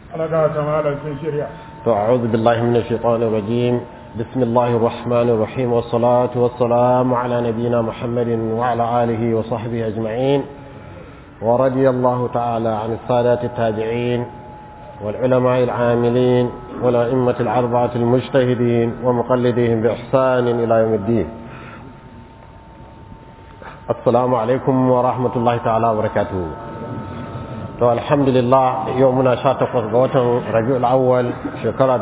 alaga ta malam sun shirya أعوذ بالله من الشيطان الرجيم بسم الله الرحمن الرحيم والصلاة والسلام على نبينا محمد وعلى آله وصحبه أجمعين ورضي الله تعالى عن السادات التابعين والعلماء العاملين والأئمة الأربعة المجتهدين ومقلدين بإحسان إلى يوم الدين السلام عليكم ورحمة الله تعالى وبركاته to alhamdulillah yau muna sha takwas ga watan rabi'ul awwal shekara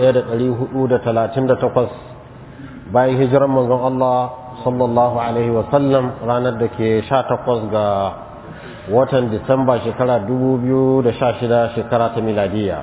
1438 bayan hijiran manzon Allah sallallahu alaihi wa sallam ranar da ke sha takwas ga watan disamba shekara 2016 shekara ta miladiya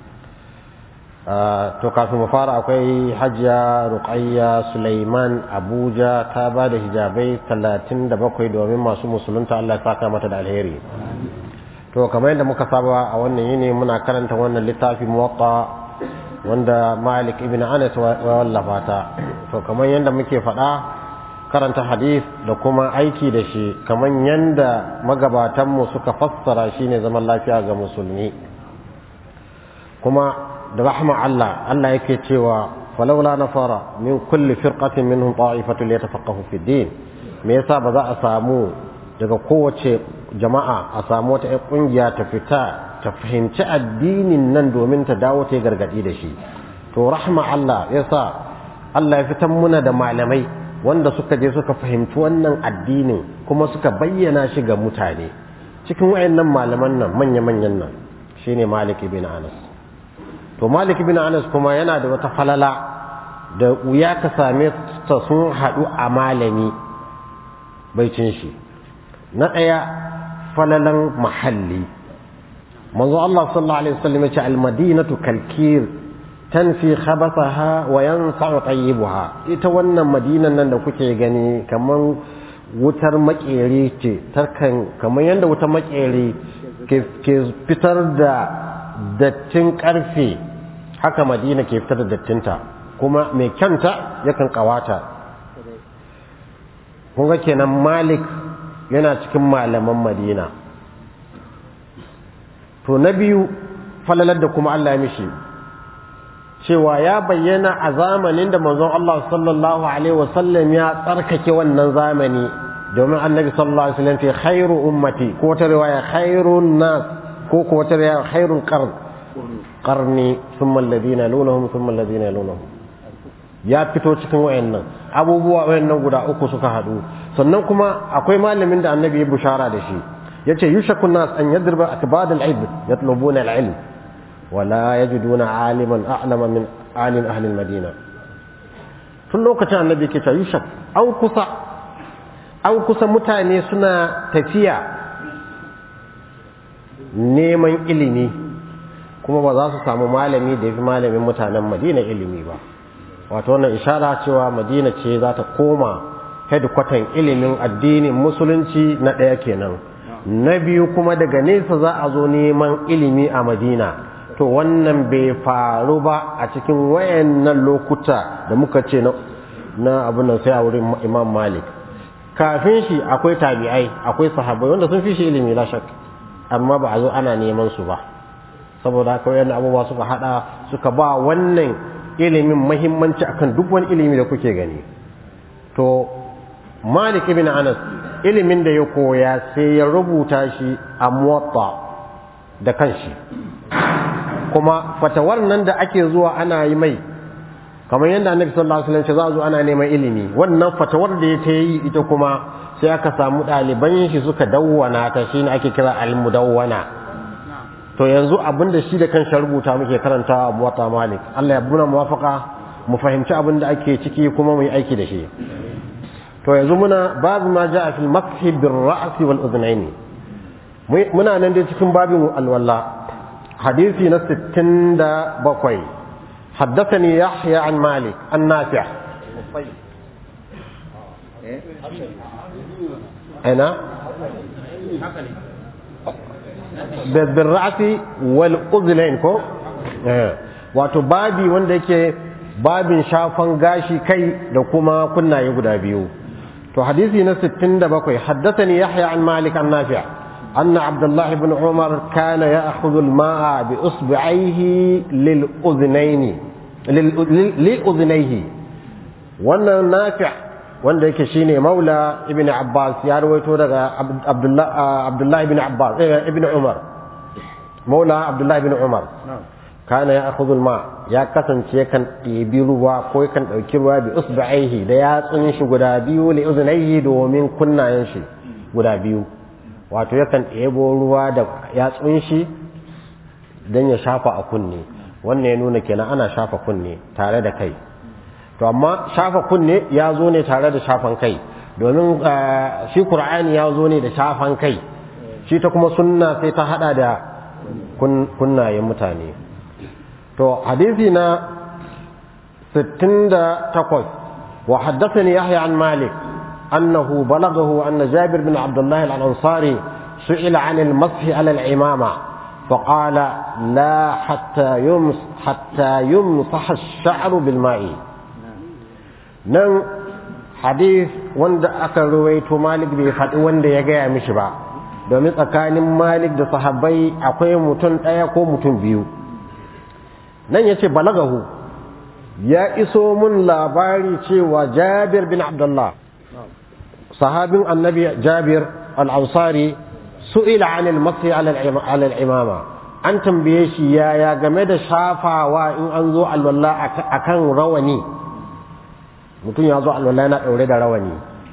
to kafin mu fara akwai hajiya ruqayya Sulaiman Abuja ta ba da hijabai 37 domin masu musulunta Allah ya saka mata da alheri to kamar yadda muka saba a wannan yini muna karanta wannan littafi muwatta wanda Malik ibn Anas wa wallafa ta to kamar yadda muke faɗa karanta hadith da kuma aiki da shi kamar yadda magabatan mu suka fassara shine zaman lafiya ga musulmi kuma da rahma Allah Allah yake cewa falawla nafara min kulli firqatin minhum ta'ifatu liyatafaqahu fi din me yasa ba za a samu daga kowace jama'a a samu wata ƴan ƙungiya ta fita ta fahimci addinin nan domin ta dawo ta yi gargaɗi da shi to rahma Allah ya sa Allah ya fitan muna da malamai wanda suka je suka fahimci wannan addinin kuma suka bayyana shi ga mutane cikin wayannan malaman nan manya-manyan nan shine Malik ibn Anas to Malik ibn Anas kuma yana da wata falala da wuya ka same ta sun haɗu a malami bai cin shi na ɗaya falalan mahalli manzo Allah sallallahu alaihi wasallam yace al-madinatu kalkir tanfi khabathaha wa yansa'u tayyibuha ita wannan madinan nan da kuke gani kaman wutar makeri ce tarkan kaman yanda wutar makeri ke fitar da dattin karfe haka madina ke fitar da dattinta kuma mai kyanta yakan kawata kun ga kenan malik yana cikin malaman madina to na biyu falalar da kuma Allah ya mishi cewa ya bayyana a zamanin da manzon Allah sallallahu alaihi wasallam ya tsarkake wannan zamani domin annabi sallallahu alaihi wasallam ce khairu ummati ko ta riwaya khairun nas ko ko ta riwaya khairul qarn qarni thumma alladhina yalunhum thumma alladhina yalunhum ya fito cikin wayannan abubuwa wayannan guda uku suka hadu sannan kuma akwai malamin da annabi ya bushara da shi yace yushaku nas an yadriba akbad al-ilm yatlubuna al-ilm wa la yajiduna aliman a'lama min alim ahli al-madina tun lokacin annabi yake cewa yushak an kusa an kusa mutane suna tafiya neman ilimi kuma ba za su samu malami da yafi malamin mutanen madina ilimi ba wato wannan ishara cewa madina ce za ta koma hedkwatan ilimin addinin musulunci na ɗaya kenan na biyu kuma daga nesa za a zo neman ilimi a madina to wannan bai faru ba a cikin wayannan lokuta da muka ce na abin nan sai a wurin imam malik kafin shi akwai tabi'ai akwai sahabbai wanda sun fi shi ilimi la shak amma ba a zo ana neman su ba saboda haka wayannan abubuwa suka hada suka ba wannan ilimin muhimmanci akan duk wani ilimi da kuke gani to Malik ibn Anas ilimin da ya koya sai ya rubuta shi a muwatta da kanshi kuma fatawar nan da ake zuwa ana yi mai kamar yadda annabi sallallahu alaihi wasallam za a zo ana neman ilimi wannan fatawar da ya ta yi ita kuma sai aka samu ɗaliban shi suka dawwana ta shine ake kira al-mudawwana to yanzu abin da shi da kanshi rubuta muke karanta a muwatta Malik Allah ya buna muwafaka mu fahimci abin da ake ciki kuma mu yi aiki da shi to yanzu muna babu ma ja'a fil mashi bir ra'si wal udhnaini muna nan dai cikin babin alwala hadisi na 67 حدثني يحيى عن مالك النافع أنا بالرأس والأذنين كو wato babi wanda yake babin shafan gashi kai da kuma kunnaye guda biyu to hadisi na 67 haddathani yahya an malik an nafi' أن عبد الله بن عمر كان يأخذ الماء بإصبعيه للأذنين لأذنيه وأن نافع wanda yake shine maula ibn abbas ya rawaito daga abdullahi ibn abbas ibn umar maula abdullahi ibn umar kana ya akhudhu ma ya kasance kan ɗebi ruwa ko kan ɗauki ruwa bi usba'ihi da yatsun shi guda biyu li uznaihi domin kunnayen shi guda biyu wato yakan ɗebo ruwa da yatsun shi don ya shafa a kunne wannan ya nuna kenan ana shafa kunne tare da kai to amma shafa kunne ya zo ne tare da shafan kai domin shi qur'ani ya zo ne da shafan kai shi ta kuma sunna sai ta hada da kunnayen mutane to hadisi na 68 wa haddathani yahya an malik annahu balaghahu anna jabir bin abdullah al-ansari su'ila 'an al-masح 'ala al-imama فقال لا حتى يمس حتى يمسح الشعر بالماء nan hadith wanda aka ruwaito malik bai faɗi wanda ya gaya mishi ba domin tsakanin malik da sahabbai akwai mutum ɗaya ko mutum biyu nan ya ce balagahu ya iso mun labari cewa jabir bin abdullah sahabin annabi jabir al-ansari su'ila anil masi alal imama an tambaye shi yaya game da shafawa in an zo alwala akan rawani mutum ya zo alwala yana ɗaure da rawani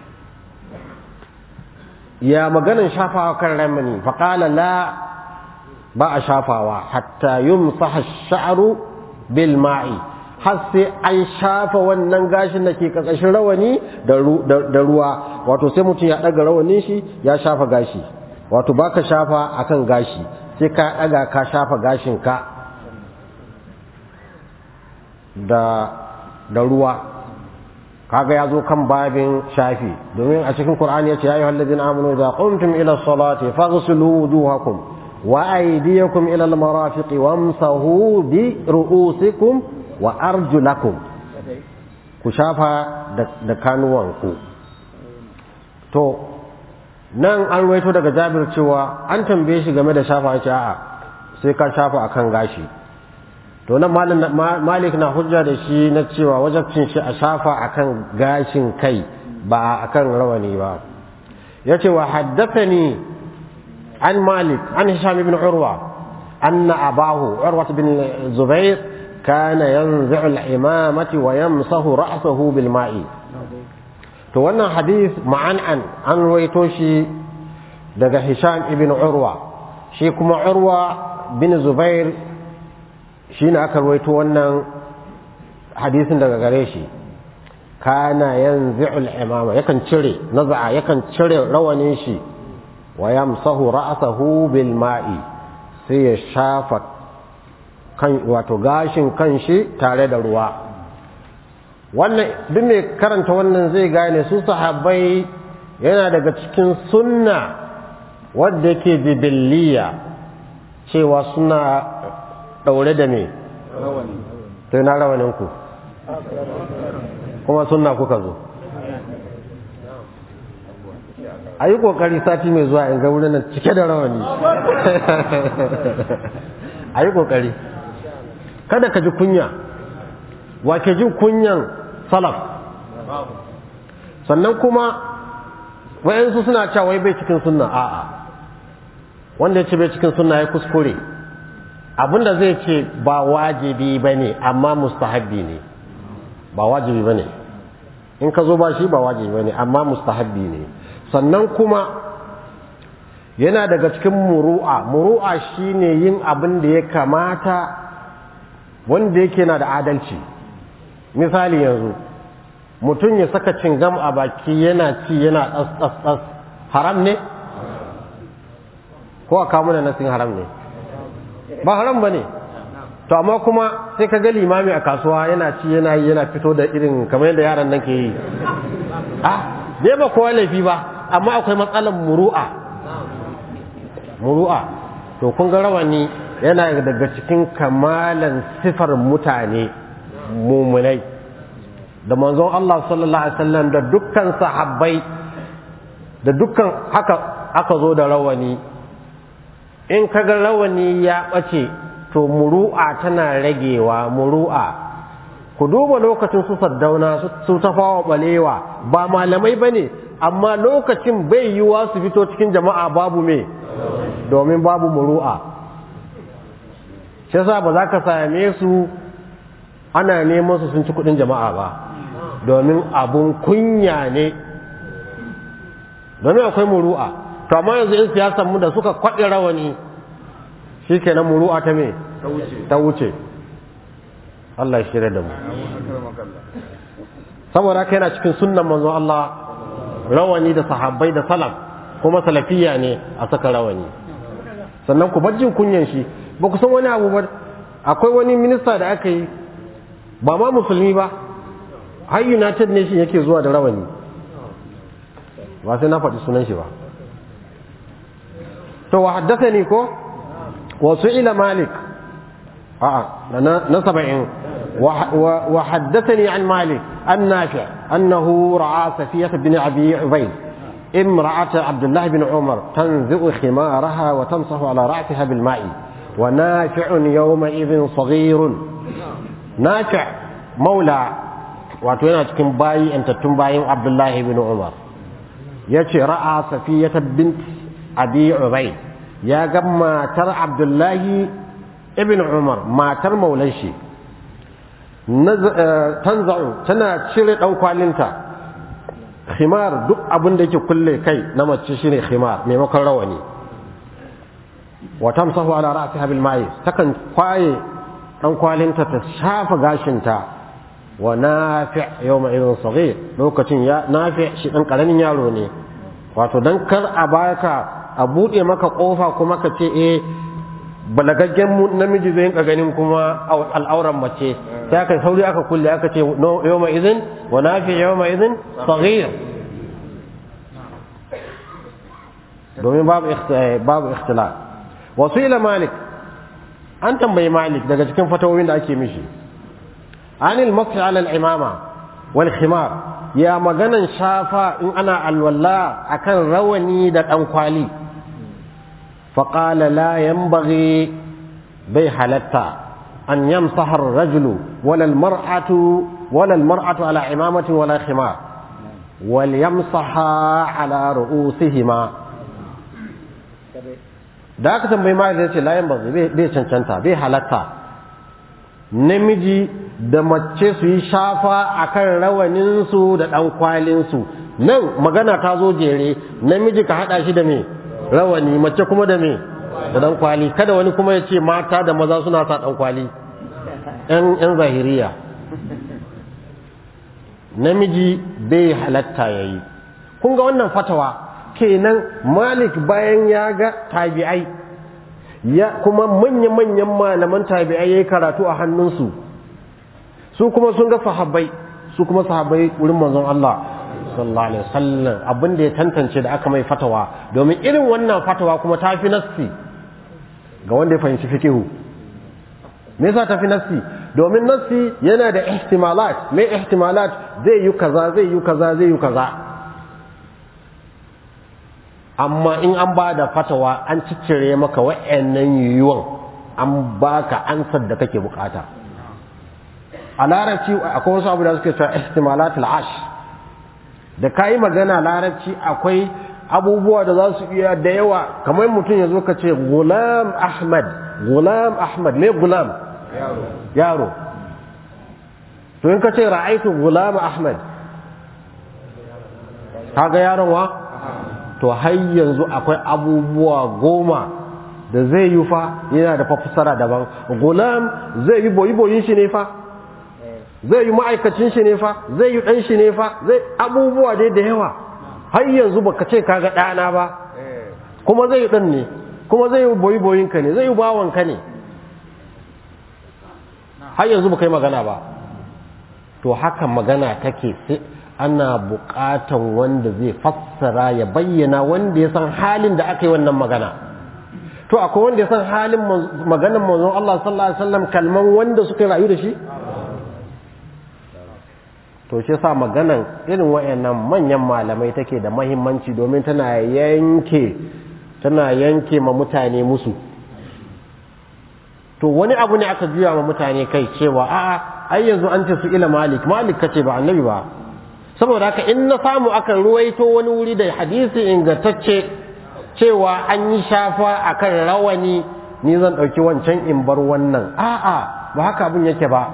ya maganin shafawa kan ramani faƙala la ba a shafawa hatta yumsaha sha'ru bil ma'i har sai an shafa wannan gashin da ke ƙarƙashin rawani da ruwa wato sai mutum ya ɗaga rawanin shi ya shafa gashi wato baka shafa akan gashi sai ka ɗaga ka shafa gashin ka da da ruwa kaga ya zo kan babin shafi domin a cikin Qur'ani yace ya ayyuhal ladina amanu idza qumtum ila salati faghsilu wujuhakum wa aydiyakum ila al-marafiq wamsahu bi ru'usikum wa arjulakum ku shafa da kanuwanku to nan an ruwaito daga Jabir cewa an tambaye shi game da shafa yace a'a sai ka shafa akan gashi to nan malik na hujja da shi na cewa wajabcin shi a shafa akan gashin kai ba akan rawani ba yace wa haddathani an malik an hisham ibn urwa anna abahu urwa bin zubair kana yanzi'u al-imamati wa yamsahu ra'sahu bil ma'i to wannan hadith ma'an an an ruwaito shi daga hisham ibn urwa shi kuma urwa bin zubair shi ne aka rawaito wannan hadisin daga gare shi kana yanzi'ul imama yakan cire naza'a yakan cire rawanin shi wa yamsahu ra'sahu bil ma'i sai ya shafa kan wato gashin kanshi tare da ruwa wannan duk mai karanta wannan zai gane su sahabbai yana daga cikin sunna wadda yake jibiliya cewa suna ɗaure da me sai na rawaninku kuma sunna kuka zo a yi ƙoƙari sati mai zuwa in ga wurin nan cike da rawani a yi ƙoƙari kada ka ji kunya wa ke jin kunyan salaf sannan kuma wayansu suna cewa wai bai cikin sunna a'a wanda ya ce bai cikin sunna ya kuskure abinda zai ce ba wajibi ba ne amma mustahabbi ne ba wajibi ba ne in ka zo ba shi ba wajibi ba ne amma mustahabbi ne sannan kuma yana daga cikin muru'a muru'a shine yin abin da ya kamata wanda yake na da adalci misali yanzu mutum ya saka cingam a baki yana ci yana ɗas-ɗas haram ne ko a kamuna nasin haram ne ba haram ba ne to amma kuma sai ka ga limami a kasuwa yana ci yana yi yana fito da irin kamar yadda yaran nan ke yi ah bai ba kowa laifi ba amma akwai matsalar muru'a muru'a to kun ga rawani yana daga cikin kamalan sifar mutane mumunai da manzon Allah sallallahu alaihi wasallam da dukkan sahabbai da dukkan haka aka zo da rawani in kaga rawani ya ɓace to muru'a tana ragewa muru'a ku duba lokacin su saddauna su tafawa balewa ba malamai ba ne amma lokacin bai yiwa su fito cikin jama'a babu me domin babu muru'a shi yasa ba za ka same su ana neman su sun ci kudin jama'a ba domin abun kunya ne domin akwai muru'a to amma yanzu in siyasar mu da suka kwaɗe rawani shikenan muru'a ta me ta wuce Allah ya shirya da mu saboda haka yana cikin sunnan manzon Allah rawani da sahabbai da salaf kuma salafiya ne a saka rawani sannan ku bar jin kunyan shi ba ku san wani abu ba akwai wani minista da aka yi ba ma musulmi ba har united nation yake zuwa da rawani ba sai na faɗi sunan shi ba to wa haddasa ne ko wasu ila malik a'a na saba'in وحدثني عن مالك النافع أنه رأى سفية بن أبي عبيد امرأة عبد الله بن عمر تنزع خمارها وتمسح على رأسها بالماء ونافع يومئذ صغير نافع مولى واتونا تكن باي أنت تنباي عبد الله بن عمر يتي رأى سفية بنت أبي عبيد يا جماعة ترى عبد الله ابن عمر ما تر موليشي tanza'u tana cire ɗan kwalinta khimar duk abin da yake kulle kai na mace shine khimar maimakon rawani wa tamsahu ala ra'siha bil ma'i takan kwaye ɗan kwalinta ta shafa gashinta wa nafi' yawma idhin saghir lokacin ya nafi' shi dan karamin yaro ne wato dan kar a baka a bude maka kofa kuma ka ce eh balagaggen namiji zai ka ganin kuma al'auran mace sai aka sauri aka kulle aka ce yawma idhin wa nafi yawma idhin saghir domin babu babu ikhtilaf wasu ila malik an tambayi malik daga cikin fatawoyin da ake mishi anil mas'i ala al-imama wal khimar ya maganan shafa in ana alwala akan rawani da dan kwali فقال لا ينبغي بي حلتا أن يمسح الرجل ولا المرأة ولا المرأة على عمامة ولا خمار وليمسح على رؤوسهما da aka tambayi ma zai ce layan ba bai cancanta bai halatta namiji da mace su yi shafa akan rawaninsu da ɗan kwalinsu nan magana ta zo jere namiji ka haɗa shi da me rawani mace kuma da me da dan kwali kada wani kuma ya ce mata da maza suna sa dan kwali yan yan zahiriya namiji bai halatta yayi kun ga wannan fatawa kenan malik bayan ya ga tabi'ai ya kuma manya-manyan malaman tabi'ai yayi karatu a hannunsu su kuma sun ga sahabbai su kuma sahabbai wurin manzon Allah sallallahu alaihi wasallam abin da ya tantance da aka mai fatawa domin irin wannan fatawa kuma ta fi nassi ga wanda ya fahimci fikihu me yasa ta fi nassi domin nassi yana da ihtimalat me ihtimalat zai yi kaza zai yi kaza zai yi kaza amma in an ba da fatawa an ciccire maka wa'annan yiwuwan an baka ansar da kake bukata a larabci akwai wasu abu da suke cewa ihtimalat al-ash da ka yi magana larabci akwai abubuwa da za su iya da yawa kamar mutum ya zo ka ce gulam ahmad gulam ahmad me gulam yaro to in ka ce ra'aitu gulam ahmad kaga yaron wa to har yanzu akwai abubuwa goma da zai yi fa yana da fafsara daban gulam zai yi boyi boyin shi ne fa zai yi ma'aikacin shi ne fa zai yi ɗan shi ne fa zai abubuwa dai da yawa har yanzu baka ce kaga ɗana ba kuma zai yi ɗan ne kuma zai yi boyi boyin ka ne zai yi bawan ka ne har yanzu baka yi magana ba to haka magana take sai ana buƙatan wanda zai fassara ya bayyana wanda ya san halin da aka yi wannan magana to akwai wanda ya san halin maganan manzon Allah sallallahu alaihi wasallam kalman wanda suka rayu da shi to shi sa maganan irin wayannan manyan malamai take da mahimmanci domin tana yanke tana yanke ma mutane musu to wani abu ne aka juya ma mutane kai cewa a'a ai yanzu an ce su ila malik malik kace ba annabi ba saboda haka in na samu aka ruwaito wani wuri da hadisi ingantacce cewa an yi shafa akan rawani ni zan ɗauki wancan in bar wannan a'a ba haka abin yake ba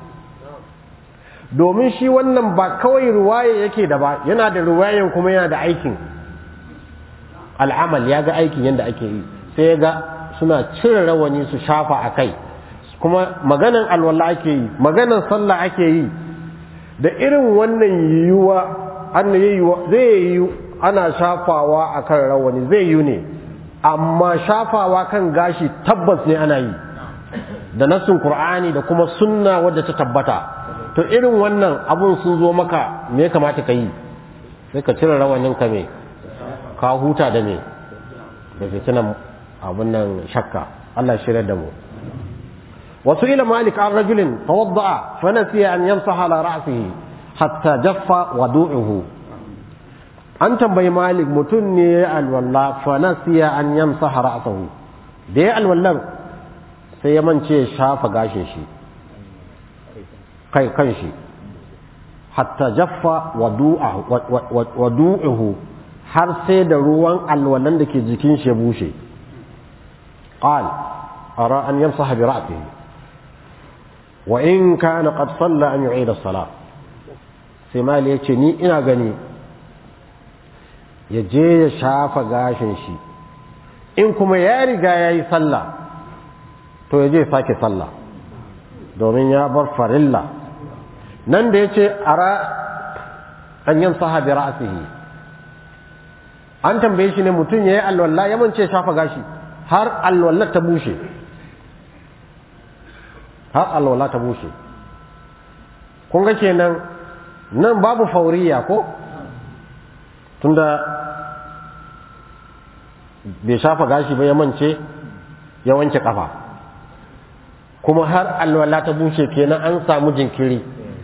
domin shi wannan ba kawai ruwaye yake da ba yana da ruwayen kuma yana da aikin al'amal ya ga aikin yadda ake yi sai ya ga suna cire rawani su shafa a kai kuma maganan alwala ake yi maganan sallah ake yi da irin wannan yiwuwa an yiwuwa zai yi ana shafawa a kan rawani zai yi ne amma shafawa kan gashi tabbas ne ana yi da nassin qur'ani da kuma sunna wadda ta tabbata to irin wannan abun sun zo maka me ya kamata ka yi sai ka cire rawanin ka me ka huta da me da fitinan abun nan shakka Allah shirya da mu wasu ila malik an rajulin tawadda'a fa nasiya an yamsaha ala ra'sihi hatta jaffa wadu'uhu an tambayi malik mutum ne ya alwalla fa nasiya an yamsaha ra'sahu da ya alwallar sai ya mance shafa gashin shi kai kan shi hatta jaffa wadu'uhu har sai da ruwan alwalan da ke jikin shi ya bushe qal ara an yamsaha bi ra'sihi wa in kana qad salla an yu'ida as-salat sai mali yace ni ina gani ya je ya shafa gashin shi in kuma ya riga yayi sallah to ya je sake sallah domin ya bar farilla nan da ya ce ara an yin sahabi ra'asihi an tambaye shi ne mutum ya yi alwalla ya mance shafa gashi har alwallar ta bushe har alwallar ta bushe kun ga kenan nan babu fauriya ko tunda bai shafa gashi ba ya mance ya wanke kafa kuma har alwala ta bushe kenan an samu jinkiri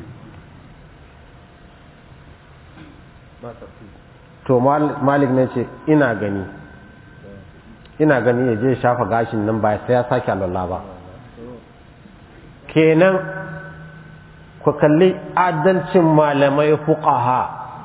to malik ne ce ina gani ina gani ya je shafa gashin nan ba sai ya sake alwala ba kenan ku kalli adalcin malamai fuqaha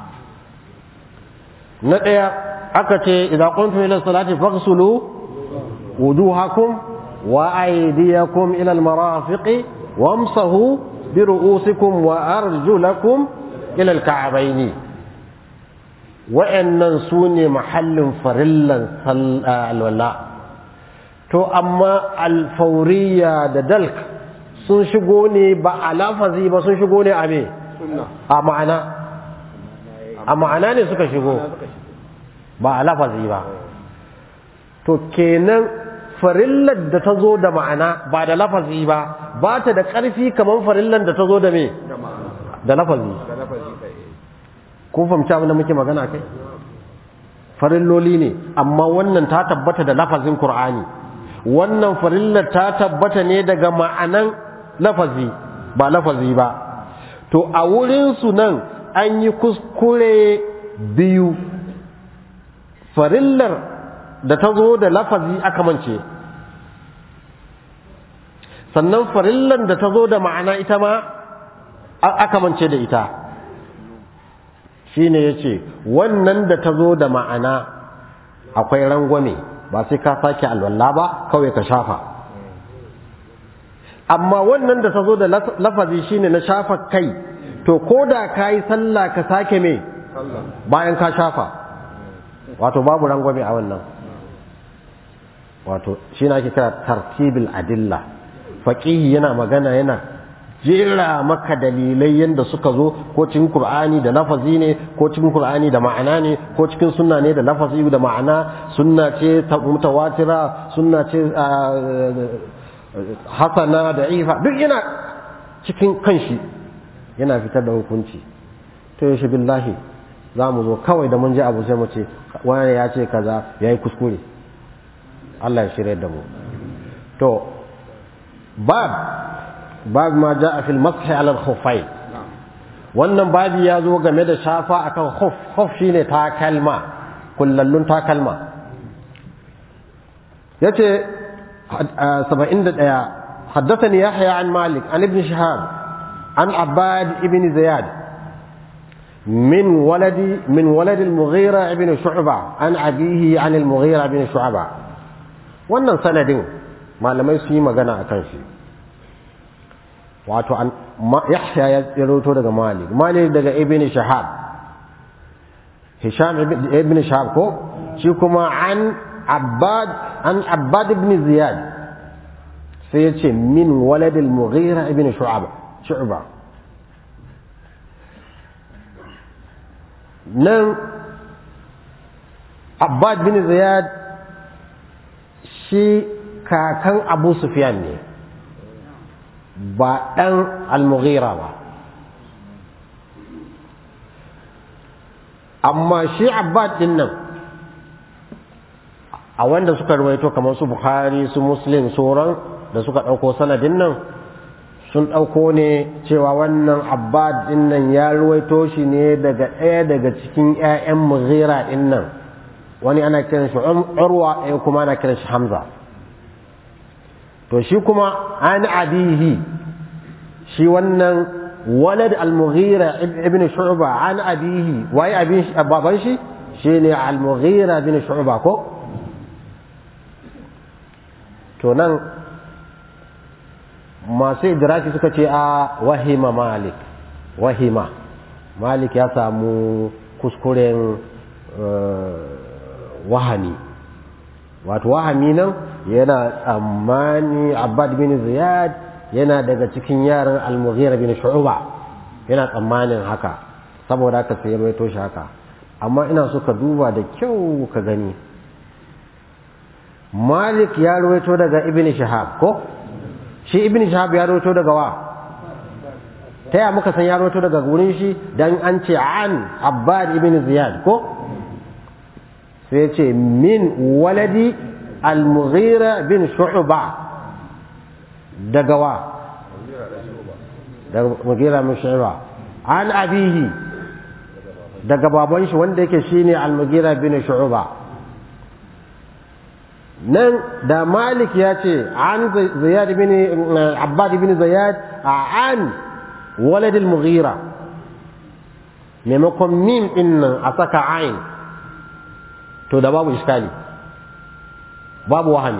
na ɗaya aka ce idan kuntum ila salati faghsulu wujuhakum wa aydiyakum ila almarafiqi wamsahu bi ru'usikum wa arjulakum ila alka'bayn wa'annan sune mahallin farillan alwala to amma alfauriya da dalk sun shigo ne ba a lafazi ba sun shigo ne a me a ma'ana a ma'ana ne suka shigo ba a lafazi ba to kenan farillar da ta zo da ma'ana ba da lafazi ba ba ta da ƙarfi kamar farillar da ta zo da me da lafazi kun fahimci abin da muke magana kai farilloli ne amma wannan ta tabbata da lafazin Kur'ani. wannan farillar ta tabbata ne daga ma'anan lafazi ba lafazi ba to a wurinsu nan an yi kuskure biyu farillar da ta zo da lafazi aka mance sannan farillar da ta zo da ma'ana ita ma aka mance da ita shine ya ce wannan da ta zo da ma'ana akwai rangwame ba sai ka sake alwala ba kawai ka shafa amma wannan da ta zo da lafazi shine na shafa kai to ko da ka yi sallah ka sake me bayan ka shafa wato babu rangwame a wannan wato shi na ake kira tartibul adilla faqihi yana magana yana jera maka dalilai yadda suka zo ko cikin qur'ani da lafazi ne ko cikin qur'ani da ma'ana ne ko cikin sunna ne da lafazi da ma'ana sunna ce mutawatira sunna ce hasana da ifa duk yana cikin kanshi yana fitar da hukunci to yashi billahi za mu zo kawai da mun ji abu sai mu ce wani ya ce kaza ya yi kuskure Allah ya shirya da mu to bab bab ma ja a fil mashi alal khufai wannan babi ya zo game da shafa akan khuf khuf shine takalma kullallun takalma yace 71 حدثني يحيى عن مالك عن ابن شهاب عن عباد ابن زياد من ولد من ولد المغيرة بن شعبة عن أبيه عن المغيرة بن شعبة wannan sanadin malamai su yi magana a kan shi wato yahya ya tsiroto daga malik malik daga ibn shahab hisham ibn shahab ko shi kuma an abbad an abbad ibn ziyad sai ya ce min waladil mughira ibn shu'ba shu'ba nan abbad bin ziyad shi kakan abu sufyan ne ba ɗan al-mughira ba amma shi abbad din nan a wanda suka rawaito kamar su bukhari su muslim sauran da suka ɗauko sanadin nan sun ɗauko ne cewa wannan abbad din nan ya ruwaito shi ne daga ɗaya daga cikin 'ya'yan mughira din nan wani ana kiran shi urwa ɗaya kuma ana kiran shi hamza to shi kuma an abihi shi wannan walad al-mughira ibn shu'ba an abihi waye abin baban shi shine al-mughira ibn shu'ba ko to nan masu idraki suka ce a wahima malik wahima malik ya samu kuskuren wahami wato wahami nan yana tsammani abbad bin ziyad yana daga cikin yaran al-mughira bin shu'ba yana tsammanin haka saboda haka sai ya maito shi haka amma ina so ka duba da kyau ka gani malik ya ruwaito daga ibn shahab ko shi ibn shahab ya rawaito daga wa ta ya muka san ya rawaito daga gurin shi dan an ce an abbad ibn ziyad ko sai ya ce min waladi al-mughira bin shu'ba daga wa daga mughira bin shu'ba an abihi daga baban shi wanda yake shine al-mughira bin shu'ba nan da malik ya ce an ziyad bin abbad bin ziyad an walad al-mughira maimakon mim din nan a saka ain to da babu iskali babu wahami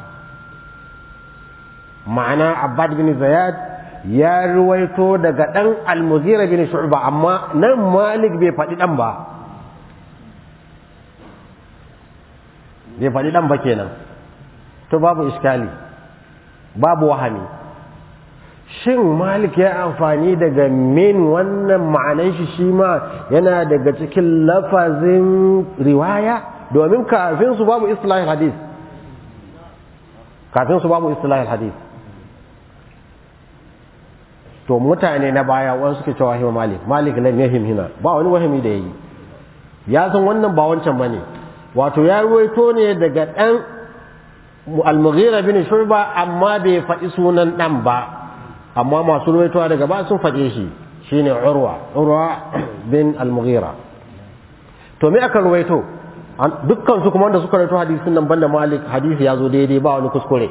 ma'ana abbad bin ziyad ya ruwaito daga dan al-mughira bin shu'ba amma nan malik bai faɗi dan ba bai faɗi ɗan ba kenan to babu iskali babu wahami shin malik ya amfani daga min wannan ma'anan shi shi ma yana daga cikin lafazin riwaya domin kafin su babu islahin hadis kafin su babu islahin hadis to mutane na baya wani suke cewa hima malik malik lam yahim hina ba wani wahimi da yayi ya san wannan ba wancan bane wato ya ruwaito ne daga ɗan al-mughira bin shurba amma bai faɗi sunan ɗan ba amma masu ruwaitowa daga ba sun faɗe shi shine urwa urwa bin al-mughira to me aka ruwaito dukkan su kuma wanda suka ruwaito hadisin nan banda malik hadisi ya zo daidai ba wani kuskure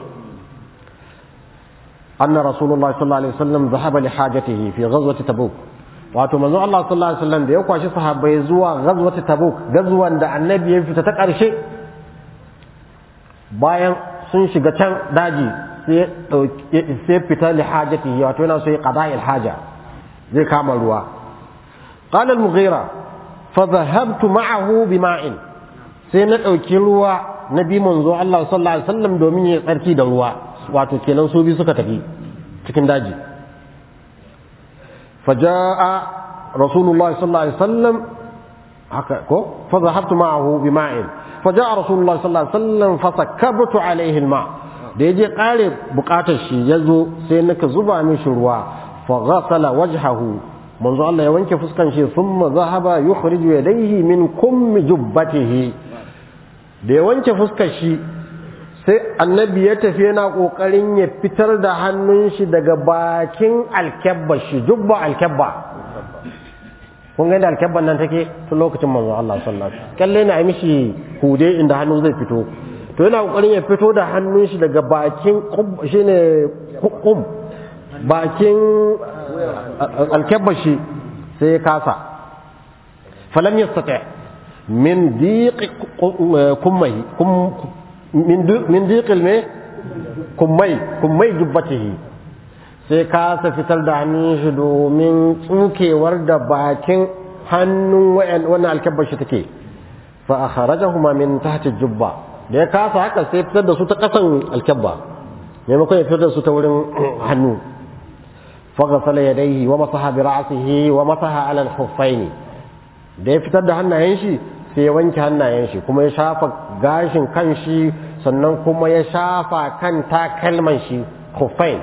anna rasulullah sallallahu alaihi wasallam zahaba li hajatihi fi ghazwati tabuk wato manzo Allah sallallahu alaihi wasallam da ya kwashi sahabbai zuwa ghazwat tabuk gazwan da annabi ya fita ta ƙarshe bayan sun shiga can daji sai sai fita li hajati wato yana so ya qada'il haja zai kama ruwa qala al-mughira fa dhahabtu ma'ahu bima'in sai na dauki ruwa na bi manzo Allah sallallahu alaihi wasallam domin ya tsarki da ruwa wato kenan su bi suka tafi cikin daji فجاء رسول الله صلى الله عليه وسلم فذهبت معه بماء فجاء رسول الله صلى الله عليه وسلم فسكبت عليه الماء da yaje kare bukatar shi ya zo sai naka zuba mishi ruwa fa ghasala wajhahu manzo Allah ya wanke fuskan shi thumma zahaba yukhriju yadayhi min kummi jubbatihi da ya wanke fuskar shi sai annabi ya tafi yana kokarin ya fitar da hannun shi daga bakin alkebba shi jubba alkebba kun ga da alkebban nan take tun lokacin manzo Allah sallallahu alaihi wasallam kalle na yi mishi hude inda hannu zai fito to yana kokarin ya fito da hannun shi daga bakin shine kum bakin alkabashi sai ya kasa falam yastati min diq kummai min diqil me kummai kummai jubbatihi sai kasa fitar da hannun shi domin tsukewar da bakin hannun wannan alkabashi take fa akhrajahuma min tahti jubba da ya kasa haka sai fitar da su ta kasan alkabba maimakon ya fitar da su ta wurin hannu faghasala yadayhi wa masaha bi ra'sihi wa masaha ala al-khuffayn da ya fitar da hannayen shi sai ya wanke hannayen shi kuma ya shafa gashin kan shi sannan kuma ya shafa kan takalman shi khuffayn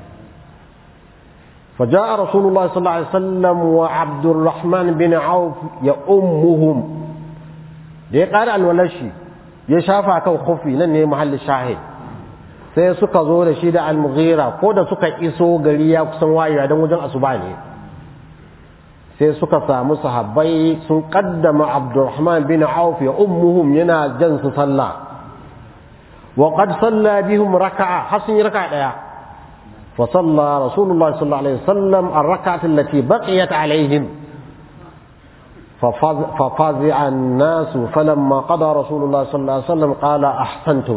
فجاء رسول الله صلى الله عليه وسلم وعبد الرحمن بن عوف يؤمهم da ya ƙara alwalar shi ya shafa kan kofi nan ne mahallin shahid sai suka zo da shi da almughira ko da suka iso gari ya kusan wayewa don wajen asuba ne sai suka samu sahabbai sun kaddama abdurrahman bin auf ya ummuhum yana jan su sallah wa qad salla bihim raka'a har sun yi raka'a daya fa salla rasulullah sallallahu alaihi wasallam ar-rak'ati allati baqiyat alaihim ففزع الناس فلما قضى رسول الله صلى الله عليه وسلم قال أحسنتم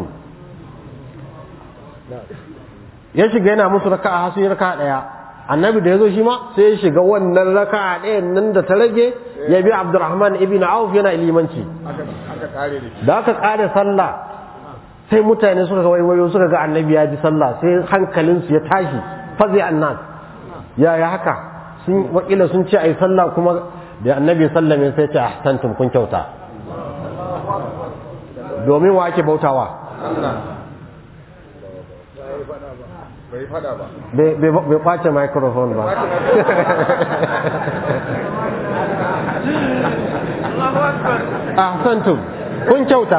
ya shiga yana musu raka'a har sun yi raka'a daya annabi da yazo shi ma sai ya shiga wannan raka'a ɗayan nan da ta rage ya bi Abdurrahman ibn Auf yana limanci da aka kare sallah sai mutane suka ga waiwayo suka ga annabi ya bi sallah sai hankalinsu ya tashi fazi annas ya ya haka sun wakila sun ce ai sallah kuma da annabi sallame sai ce ahsantum kun kyauta domin wa ake bautawa bai fada ba bai kwace microphone ba ahsantum kun kyauta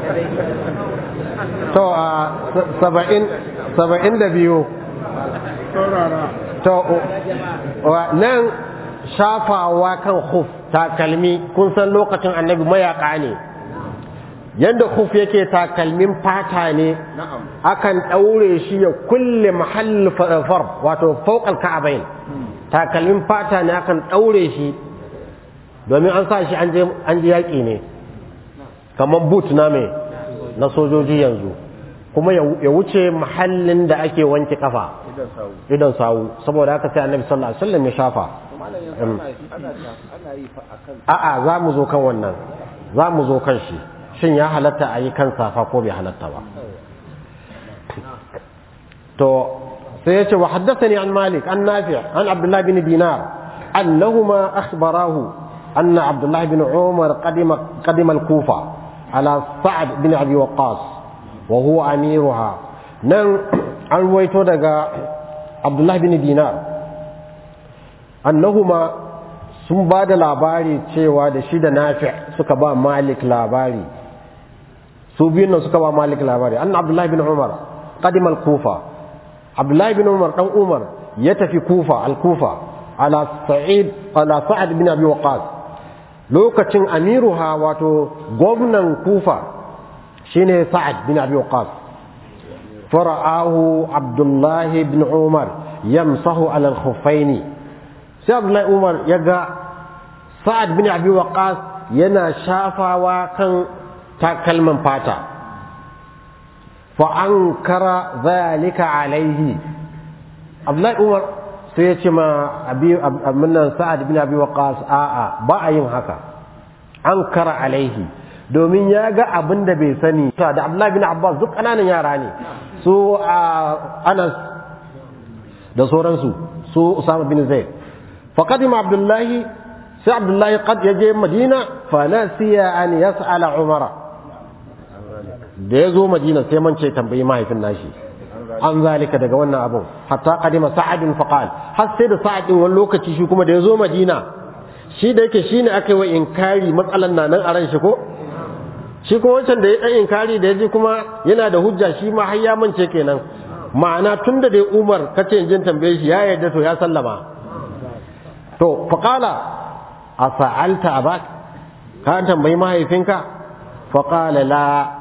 to a saba'in saba'in da biyu to nan shafawa kan khuf takalmi kun san lokacin annabi mayaka ne yadda khuf yake takalmin fata ne akan ɗaure shi ya kulle mahall far wato fauƙal ka'abain takalmin fata ne akan ɗaure shi domin an sa shi an ji yaƙi ne kamar boot na mai na sojoji yanzu kuma ya wuce mahallin da ake wanke kafa idan sawu saboda haka sai annabi sallallahu alaihi wasallam ya shafa a'a za mu zo kan wannan za mu zo kan shi shin ya halatta a yi kan safa ko bai halatta ba to sai ya ce wa haddathani an malik an nafi an abdullahi bin dinar annahuma akhbarahu anna abdullahi bin umar qadima qadima al-kufa ala sa'ad bin abi waqqas wa huwa amiruha nan an ruwaito daga abdullahi bin dinar annahuma sun ba da labari cewa da shi da nafi suka ba malik labari su biyun nan suka ba malik labari anna abdullahi bin umar qadim al-kufa abdullahi bin umar dan umar ya tafi kufa al-kufa ala sa'id ala sa'ad bin abi waqas lokacin amiruha wato gwamnan kufa shine sa'ad bin abi waqas fara'ahu abdullahi bin umar yamsahu ala al-khuffaini sai abdullahi umar ya ga sa'ad bin abi waqas yana shafawa kan takalman fata fa ankara zalika alaihi abdullahi umar sai ya ce ma abi aminan sa'ad bin abi waqas a'a ba a yin haka ankara alaihi domin ya ga abin da bai sani da abdullahi bin abbas duk ƙananan yara ne su anas da sauransu su usama bin zaid فقدم عبد الله سي عبد الله قد يجي مدينة فنسي أن يسأل عمر da ya zo madina sai man ce tambayi mahaifin nashi an zalika daga wannan abun hatta qadima sa'adin faqal har sai da sa'adin wani lokaci shi kuma da ya zo madina shi da yake shine aka yi wa inkari matsalan nan a ran shi ko shi kuma wancan da ya dan inkari da ya ji kuma yana da hujja shi ma har ya mance kenan ma'ana tunda da Umar kace in jin tambaye shi ya yarda to ya sallama to faƙala a sa'alta a ba ka tambayi mahaifinka faƙala la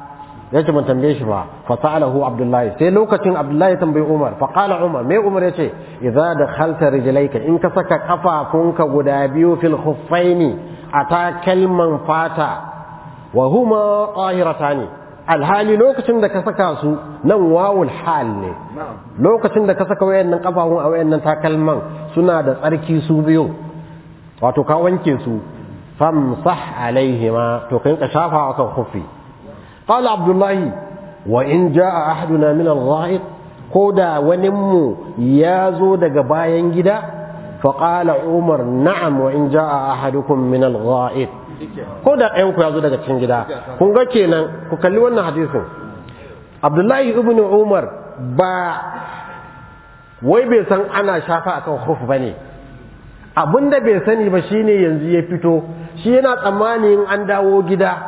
yace ban tambaye shi ba fa sa'alahu abdullahi sai lokacin abdullahi tambayi umar fa qala umar me umar yace idza dakhalta rijlayka in ka saka kafafunka guda biyu fil khuffaini ata kalman fata wa huma tahiratani alhali lokacin da ka saka su nan wawul hal ne lokacin da ka saka wayannan kafafun a wayannan takalman suna da tsarki su biyu wato ka wanke su famsah alaihima to kai ka shafa akan khuffi قال عبد الله وإن جاء أحدنا من الغائط كودا ونمو يازو دق باين جدا فقال عمر نعم وإن جاء أحدكم من الغائط كودا أيوكو يازو دق تشين جدا كونغا كينا كوكالي وانا حديث عبد الله ابن عمر با wai bai san ana shafa akan khuf bane abinda bai sani ba shine yanzu ya fito shi yana tsammanin an dawo gida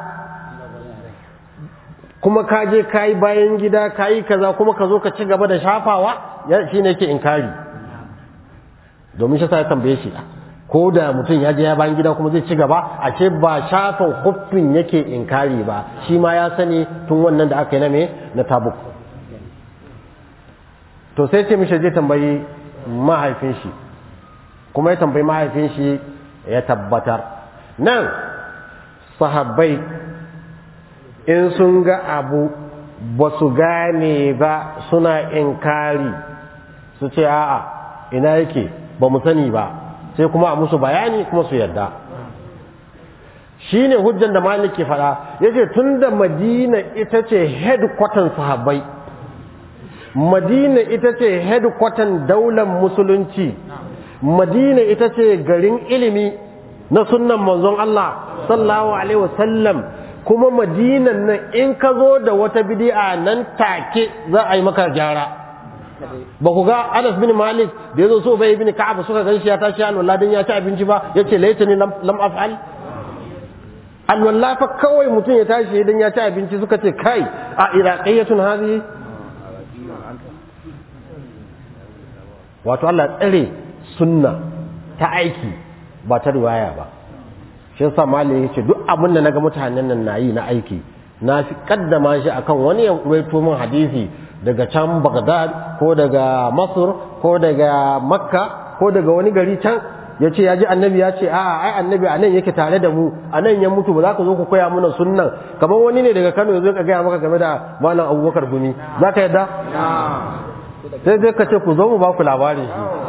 kuma ka je ka yi bayan gida ka yi kaza kuma ka zo ka ci gaba da shafawa shi ne ke inkari domin shi sa ya tambaye shi ko da mutum ya je ya bayan gida kuma zai ci gaba a ce ba shafan huffin yake inkari ba shi ma ya sani tun wannan da aka yi na me na tabuk to sai ce mishi zai tambayi mahaifin shi kuma ya tambayi mahaifin shi ya tabbatar nan sahabbai in sun ga abu ba su gane ba suna inkari su ce a'a ina yake ba mu sani ba sai kuma a musu bayani kuma su yarda shi ne hujjan da malik ke faɗa ya ce tun da madina ita ce headquarter sahabbai madina ita ce headquarter daular musulunci madina ita ce garin ilimi na sunnan manzon Allah sallallahu alaihi wasallam kuma madinan nan in ka zo da wata bidi'a nan take za a yi maka gyara ba ku ga Anas bin Malik da yazo so bai bin Ka'ab suka gan shi ya tashi alwala dan ya ci abinci ba yace laitani lam lam af'al alwala fa kawai mutum ya tashi dan ya ci abinci suka ce kai a iraqiyatun hadhihi wato Allah tsare sunna ta aiki ba ta riwaya ba shi yasa malai yace duk abin da naga mutanen nan nayi na aiki na fi kaddama shi akan wani ya ruwaito min hadisi daga can Baghdad ko daga Masr ko daga Makka ko daga wani gari can yace ya ji annabi ya ce a'a ai annabi anan yake tare da mu anan ya mutu ba za ka zo ku koya mana sunnan kamar wani ne daga Kano ya zo ka gaya maka game da malam Abubakar Gumi za ka yadda sai dai ka ce ku zo mu ba ku labari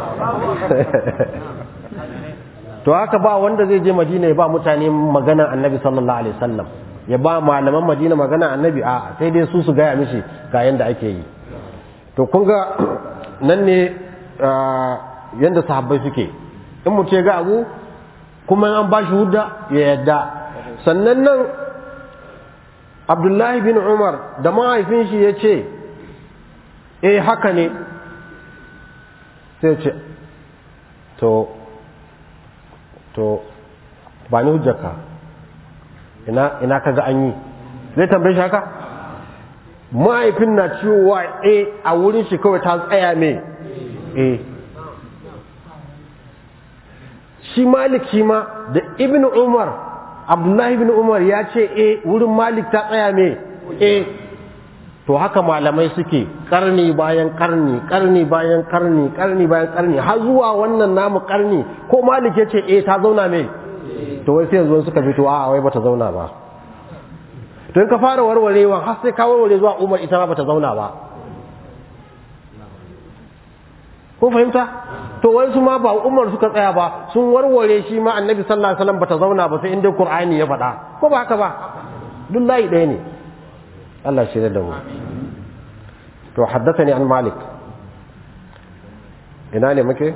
to haka ba wanda zai je madina ya ba mutane magana annabi sallallahu alaihi wasallam ya ba malaman madina magana annabi a sai dai su su gaya mishi ga yanda ake yi to kun ga nan ne yanda sahabbai suke in mu ce ga abu kuma an ba shi hudda ya yadda sannan nan abdullahi bin umar da mahaifin shi ya ce eh haka ne sai ce to to ba ni hujjarka ina ina kaga an yi zai tambaye shi haka mahaifin na cewa a a wurin shi kawai ta tsaya me a shi malik shi ma da ibn umar abdullahi ibn umar ya ce a wurin malik ta tsaya me a to haka malamai suke karni bayan karni karni bayan karni karni bayan karni har zuwa wannan namu karni ko malik ya ce eh ta zauna me to wai sai yanzu suka fito a wai bata zauna ba to in ka fara warwarewa har sai ka warware zuwa umar ita ma bata zauna ba ko fahimta to wai su ma ba umar suka tsaya ba sun warware shi ma annabi sallallahu alaihi wasallam bata zauna ba sai inda qur'ani ya faɗa ko ba haka ba duk layi ɗaya ne Allah shi da mu to haddathani an malik ina ne muke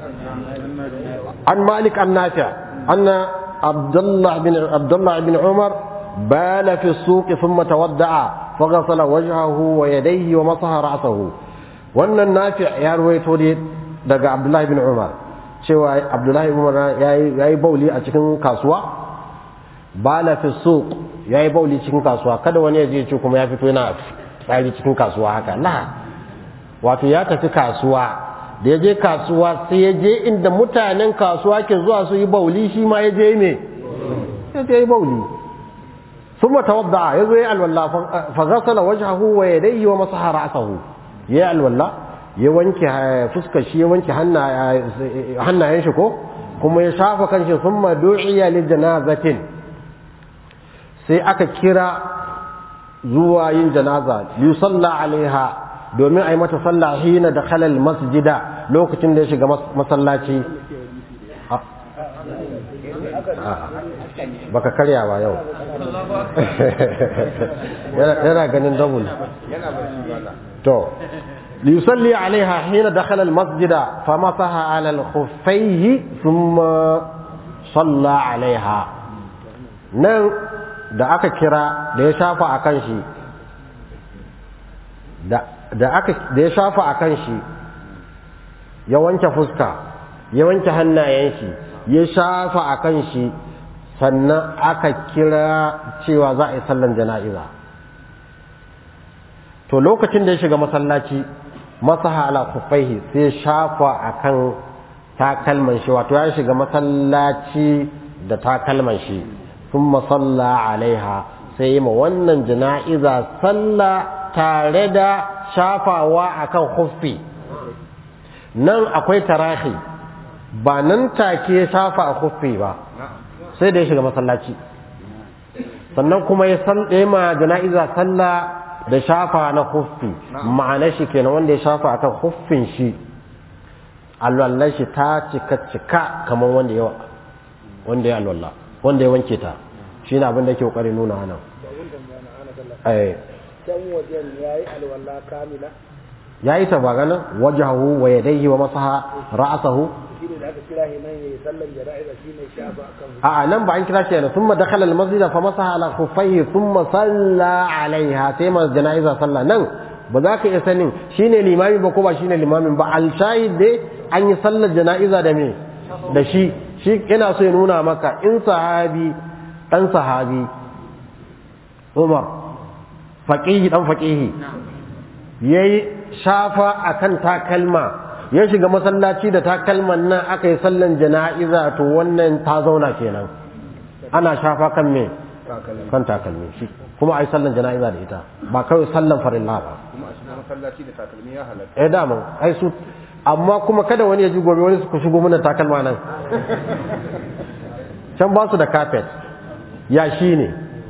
an malik an nafi' anna abdullah bin abdullah bin umar bala fi as-suq thumma tawadda'a faghasala wajhahu wa yadayhi wa masaha ra'sahu wannan nafi' ya ruwaito ne daga abdullah bin umar cewa abdullah bin umar yayi bauli a cikin kasuwa bala fi suq yayi bauli cikin kasuwa kada wani ya je ce kuma ya fito yana tsari cikin kasuwa haka la wato ya tafi kasuwa da ya je kasuwa sai ya je inda mutanen kasuwa ke zuwa su yi bauli shi ma ya je me ya je yi bauli ثم توضع يزوي الولا فغسل وجهه ويديه ومسح رأسه يا الولا ya wanke fuskar shi ya wanke hannayen shi ko kuma ya shafa kanshi sun madu'iya li janazatin sai aka kira zuwa yin janaza li salla alaiha domin a yi mata sallah hina da khalal masjida lokacin da ya shiga masallaci baka karya ba yau yana ganin double yana barci ba to ليصلي عليها حين دخل المسجد فمسح على الخفيه ثم صلى عليها nan da aka kira da ya shafa a kan shi da aka da ya shafa a kan shi ya wanke fuska ya wanke hannayen shi ya shafa a kan shi sannan aka kira cewa za a yi sallan jana'iza to lokacin da ya shiga masallaci masaha ala kufaihi sai shafa akan takalman shi wato ya shiga masallaci da takalman shi thumma salla alaiha sai yi ma wannan jana'iza salla tare da shafawa akan khuffi nan akwai tarahi ba nan take shafa a khuffi ba sai da ya shiga masallaci sannan kuma ya ma jana'iza sallah da shafa na huffi ma'ana shi kenan wanda ya shafa akan huffin shi alwallar shi ta cika cika kamar wanda ya wanda ya alwallah wanda ya wanke ta shi ne abin da yake kokarin nuna nan eh can wajen yayi alwala kamila yayi ta ba ganin wajahu wa yadayhi wa masaha ra'sahu shine da aka kira shi nan yayi sallan jana'iza shine shafa akan a nan ba an kira shi yana thumma dakhala al-masjid fa masaha ala khuffayhi thumma salla alaiha sai ma janaiza salla nan ba za ka iya sanin shine limami ba ko ba shine limamin ba al shahid dai an yi sallar janaiza da me da shi shi yana so ya nuna maka in sahabi dan sahabi Umar faqihi dan faqihi yayi shafa akan takalma ya shiga masallaci da takalman nan aka yi sallan jana'iza to wannan ta zauna kenan ana shafa kan me kan takalmi shi kuma ai sallan jana'iza da ita ba kawai sallan farilla ba kuma a cikin masallaci da takalmi ya halatta eh daman ai su amma kuma kada wani ya ji gobe wani su shigo mana takalma nan can ba su da carpet ya shi ne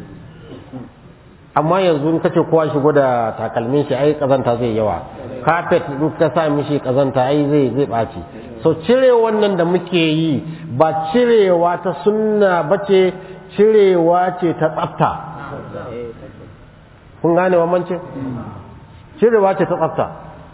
amma yanzu in kace kowa shigo da takalmin shi ai kazanta zai yawa carpet in ka sa mishi kazanta ai zai zai baci so cire wannan da muke yi ba cirewa ta sunna bace cirewa ce ta tsafta kun gane bambancin cirewa ce ta tsafta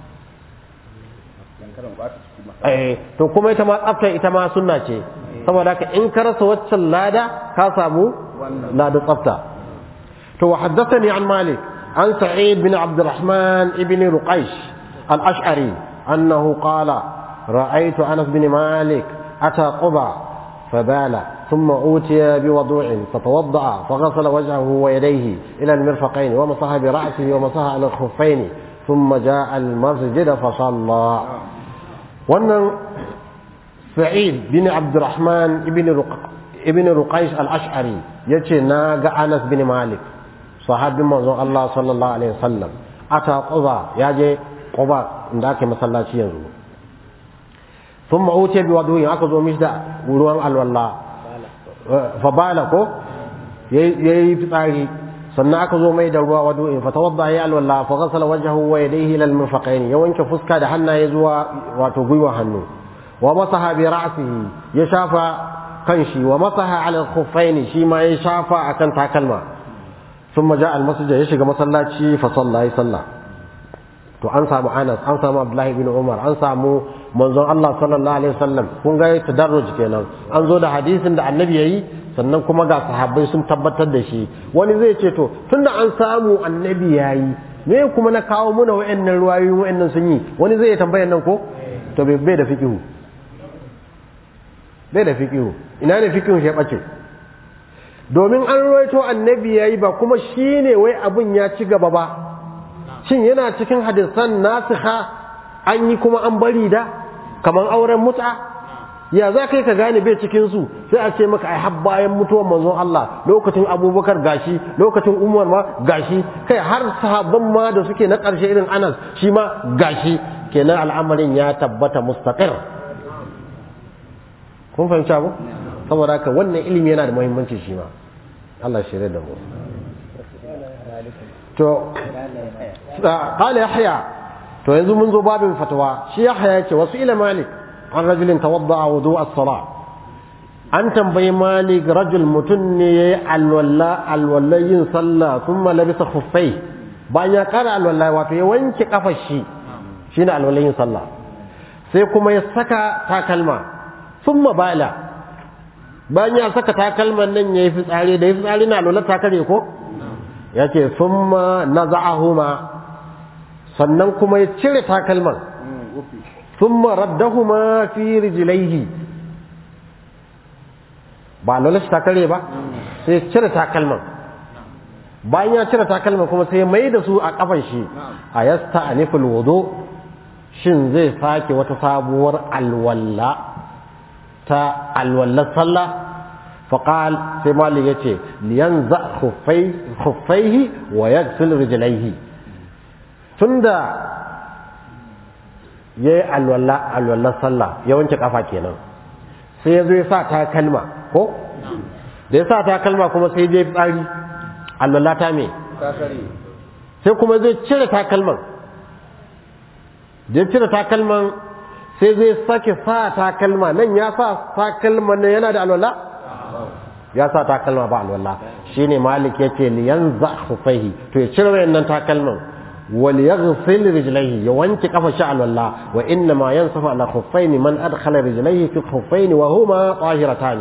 karan ba ta ciki ma eh to kuma ita ma tsafta ita ma sunna ce saboda haka in ka rasa waccan lada ka samu lada tsafta to wa haddathani an malik an sa'id bin abd الرحمن ibn ruqaysh al-ash'ari annahu qala ra'aytu anas bin malik ata quba فبال ثم أوتي بوضوع فتوضأ فغسل وجهه ويديه إلى المرفقين ومسح برأسه ومسح على الخفين ثم جاء المسجد فصلى wannan sa'id bin abdurrahman ibn ruqaish al-ash'ari yace na ga anas bin malik sahabin manzon Allah sallallahu alaihi wasallam ata quba yaje quba inda ake masallaci yanzu thumma utiya bi wudu'in aka zo mishi da ruwan alwala fa bala ko yayi fitsari sannan aka zo mai da ruwa wadu'in fa tawadda ya alwala fa ghasala wajhahu wa yadayhi ila al-mirfaqayn ya wanke fuska da hannaye zuwa wato gwiwa hannu wa masaha bi ra'sihi ya shafa kanshi wa masaha ala al-khuffayn shi ma ya shafa akan takalma thumma ja'a al-masjid ya shiga masallaci fa salla ya salla to an samu Anas an samu Abdullah ibn Umar an samu manzon Allah sallallahu alaihi wasallam kun ga tadarruj kenan an zo da hadisin da annabi yayi sannan kuma ga sahabbai sun tabbatar da shi wani zai ce to tunda an samu annabi yayi me kuma na kawo muna wayannan ruwayoyin wayannan sun yi wani zai tambaya nan ko to bai bai da fiqihu bai da fiqihu ina ne fiqihu shi bace domin an ruwaito annabi yayi ba kuma shine wai abun ya ci gaba ba shin yana cikin hadisan nasikha an yi kuma an bari da kaman auren mut'a ya za kai ka gane bai cikin su sai a ce maka ai har bayan mutuwar manzon Allah lokacin Abubakar gashi lokacin Umar ma gashi kai har sahabban ma da suke na ƙarshe irin Anas shi ma gashi kenan al'amarin ya tabbata mustaqir kun fahimci abu saboda haka wannan ilimi yana da muhimmanci shi ma Allah shirye da mu to qala yahya to yanzu mun zo babin fatawa shi yahya yace wasu ila malik an rajulin tawadda'a wudu as-salah an tambayi malik rajul mutun ne yayi alwalla alwalla yin sallah thumma labisa khuffai bayan ya kara alwalla wato ya wanke kafar shi shine alwalla yin sallah sai kuma ya saka takalma thumma bala bayan ya saka takalman nan yayi fitsari da yayi fitsari na alwalla ta kare ko yace thumma naza'ahuma sannan kuma ya cire takalman ثم ردهما في رجليه ba lalace ta kare ba sai cire takalman bayan ya cire takalman kuma sai mai da su a kafan shi a yasta aniful wudu shin zai sake wata sabuwar alwalla ta alwallar sallah faqal sai malik yace liyanza khuffai khuffaihi wa yaghsil rijlaihi tunda ya yi alwallar sallah ya wanke kafa kenan sai ya zo ya sa ta kalma ko da ya sa ta kalma kuma sai je tsari alwallah ta me sai kuma zai cire takalman da ya cire takalman sai zai sake sa takalma nan ya sa takalman nan yana da alwallah ya sa takalma ba alwallah shine malik yace liyanza khufaihi to ya cire wayannan takalman وليغسل رجليه يوانك قف شعل الله وإنما ينصف على خفين من أدخل رجليه في الخفين وهما طاهرتان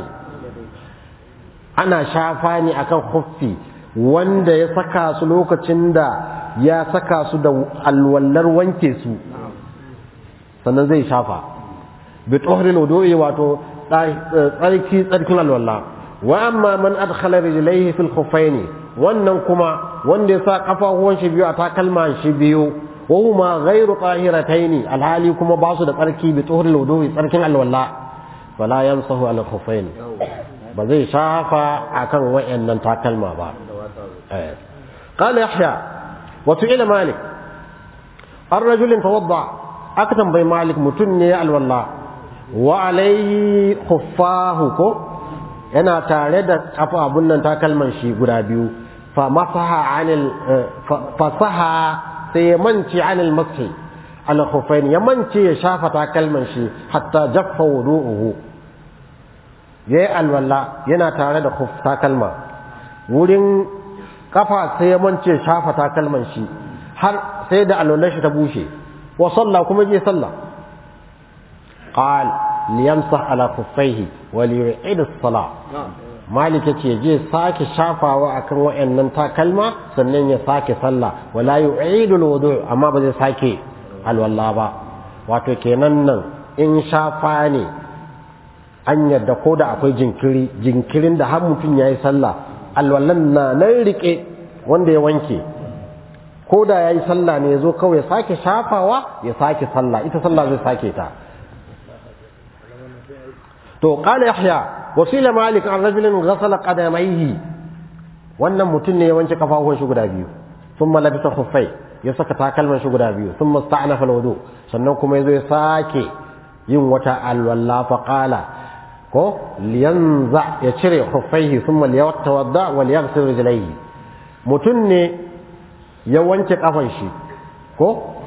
أنا شافاني أكن خفي wanda ya saka su lokacin da ya saka su da alwallar wanke su sannan zai shafa bi tsohrin wudu'i wato tsarki tsarkin alwalla wa amma man adkhala rijlaihi fil khuffaini wannan kuma wanda ya sa kafafuwan shi biyu a takalma shi biyu wa huma ghairu tahirataini alhali kuma ba su da tsarki bi tuhuril wudu'i tsarkin alwala fala yamsahu ala khuffain ba zai shafa akan wayannan takalma ba eh qala yahya wa su'ila malik الرجل توضع أكتم بي مالك متني الوالله وعليه خفاه كو yana tare da kafa abun nan takalman shi guda biyu fa masaha anil fasaha sai ya manci anil mashi ala khufain ya manci ya shafa takalman shi hatta jaffa wudu'uhu yayi alwala yana tare da khuf takalma wurin kafa sai ya manci ya shafa takalman shi har sai da alwalar shi ta bushe wa salla kuma je sallah qal liyamsah ala khuffaihi wa liyu'id as-salah malik yace je sake shafawa akan wayannan takalma sannan ya sake sallah wala yu'idu al-wudu' amma ba zai sake alwala ba wato kenan nan in shafa ne an yadda ko da akwai jinkiri jinkirin da har mutum yayi sallah alwallan na nan rike wanda ya wanke ko da yayi sallah ne yazo kawai ya sake shafawa ya sake sallah ita sallah zai sake ta to qala yahya wasila malik an rajulin ghasala qadamayhi wannan mutum ne ya wanke kafafuwan shi guda biyu thumma labisa khuffai ya saka takalman shi guda biyu thumma sta'nafa alwudu sannan kuma yazo ya sake yin wata alwalla fa qala ko liyanza ya cire khuffaihi thumma liyatawadda wa liyaghsil rijlaihi mutum ne ya wanke kafan shi ko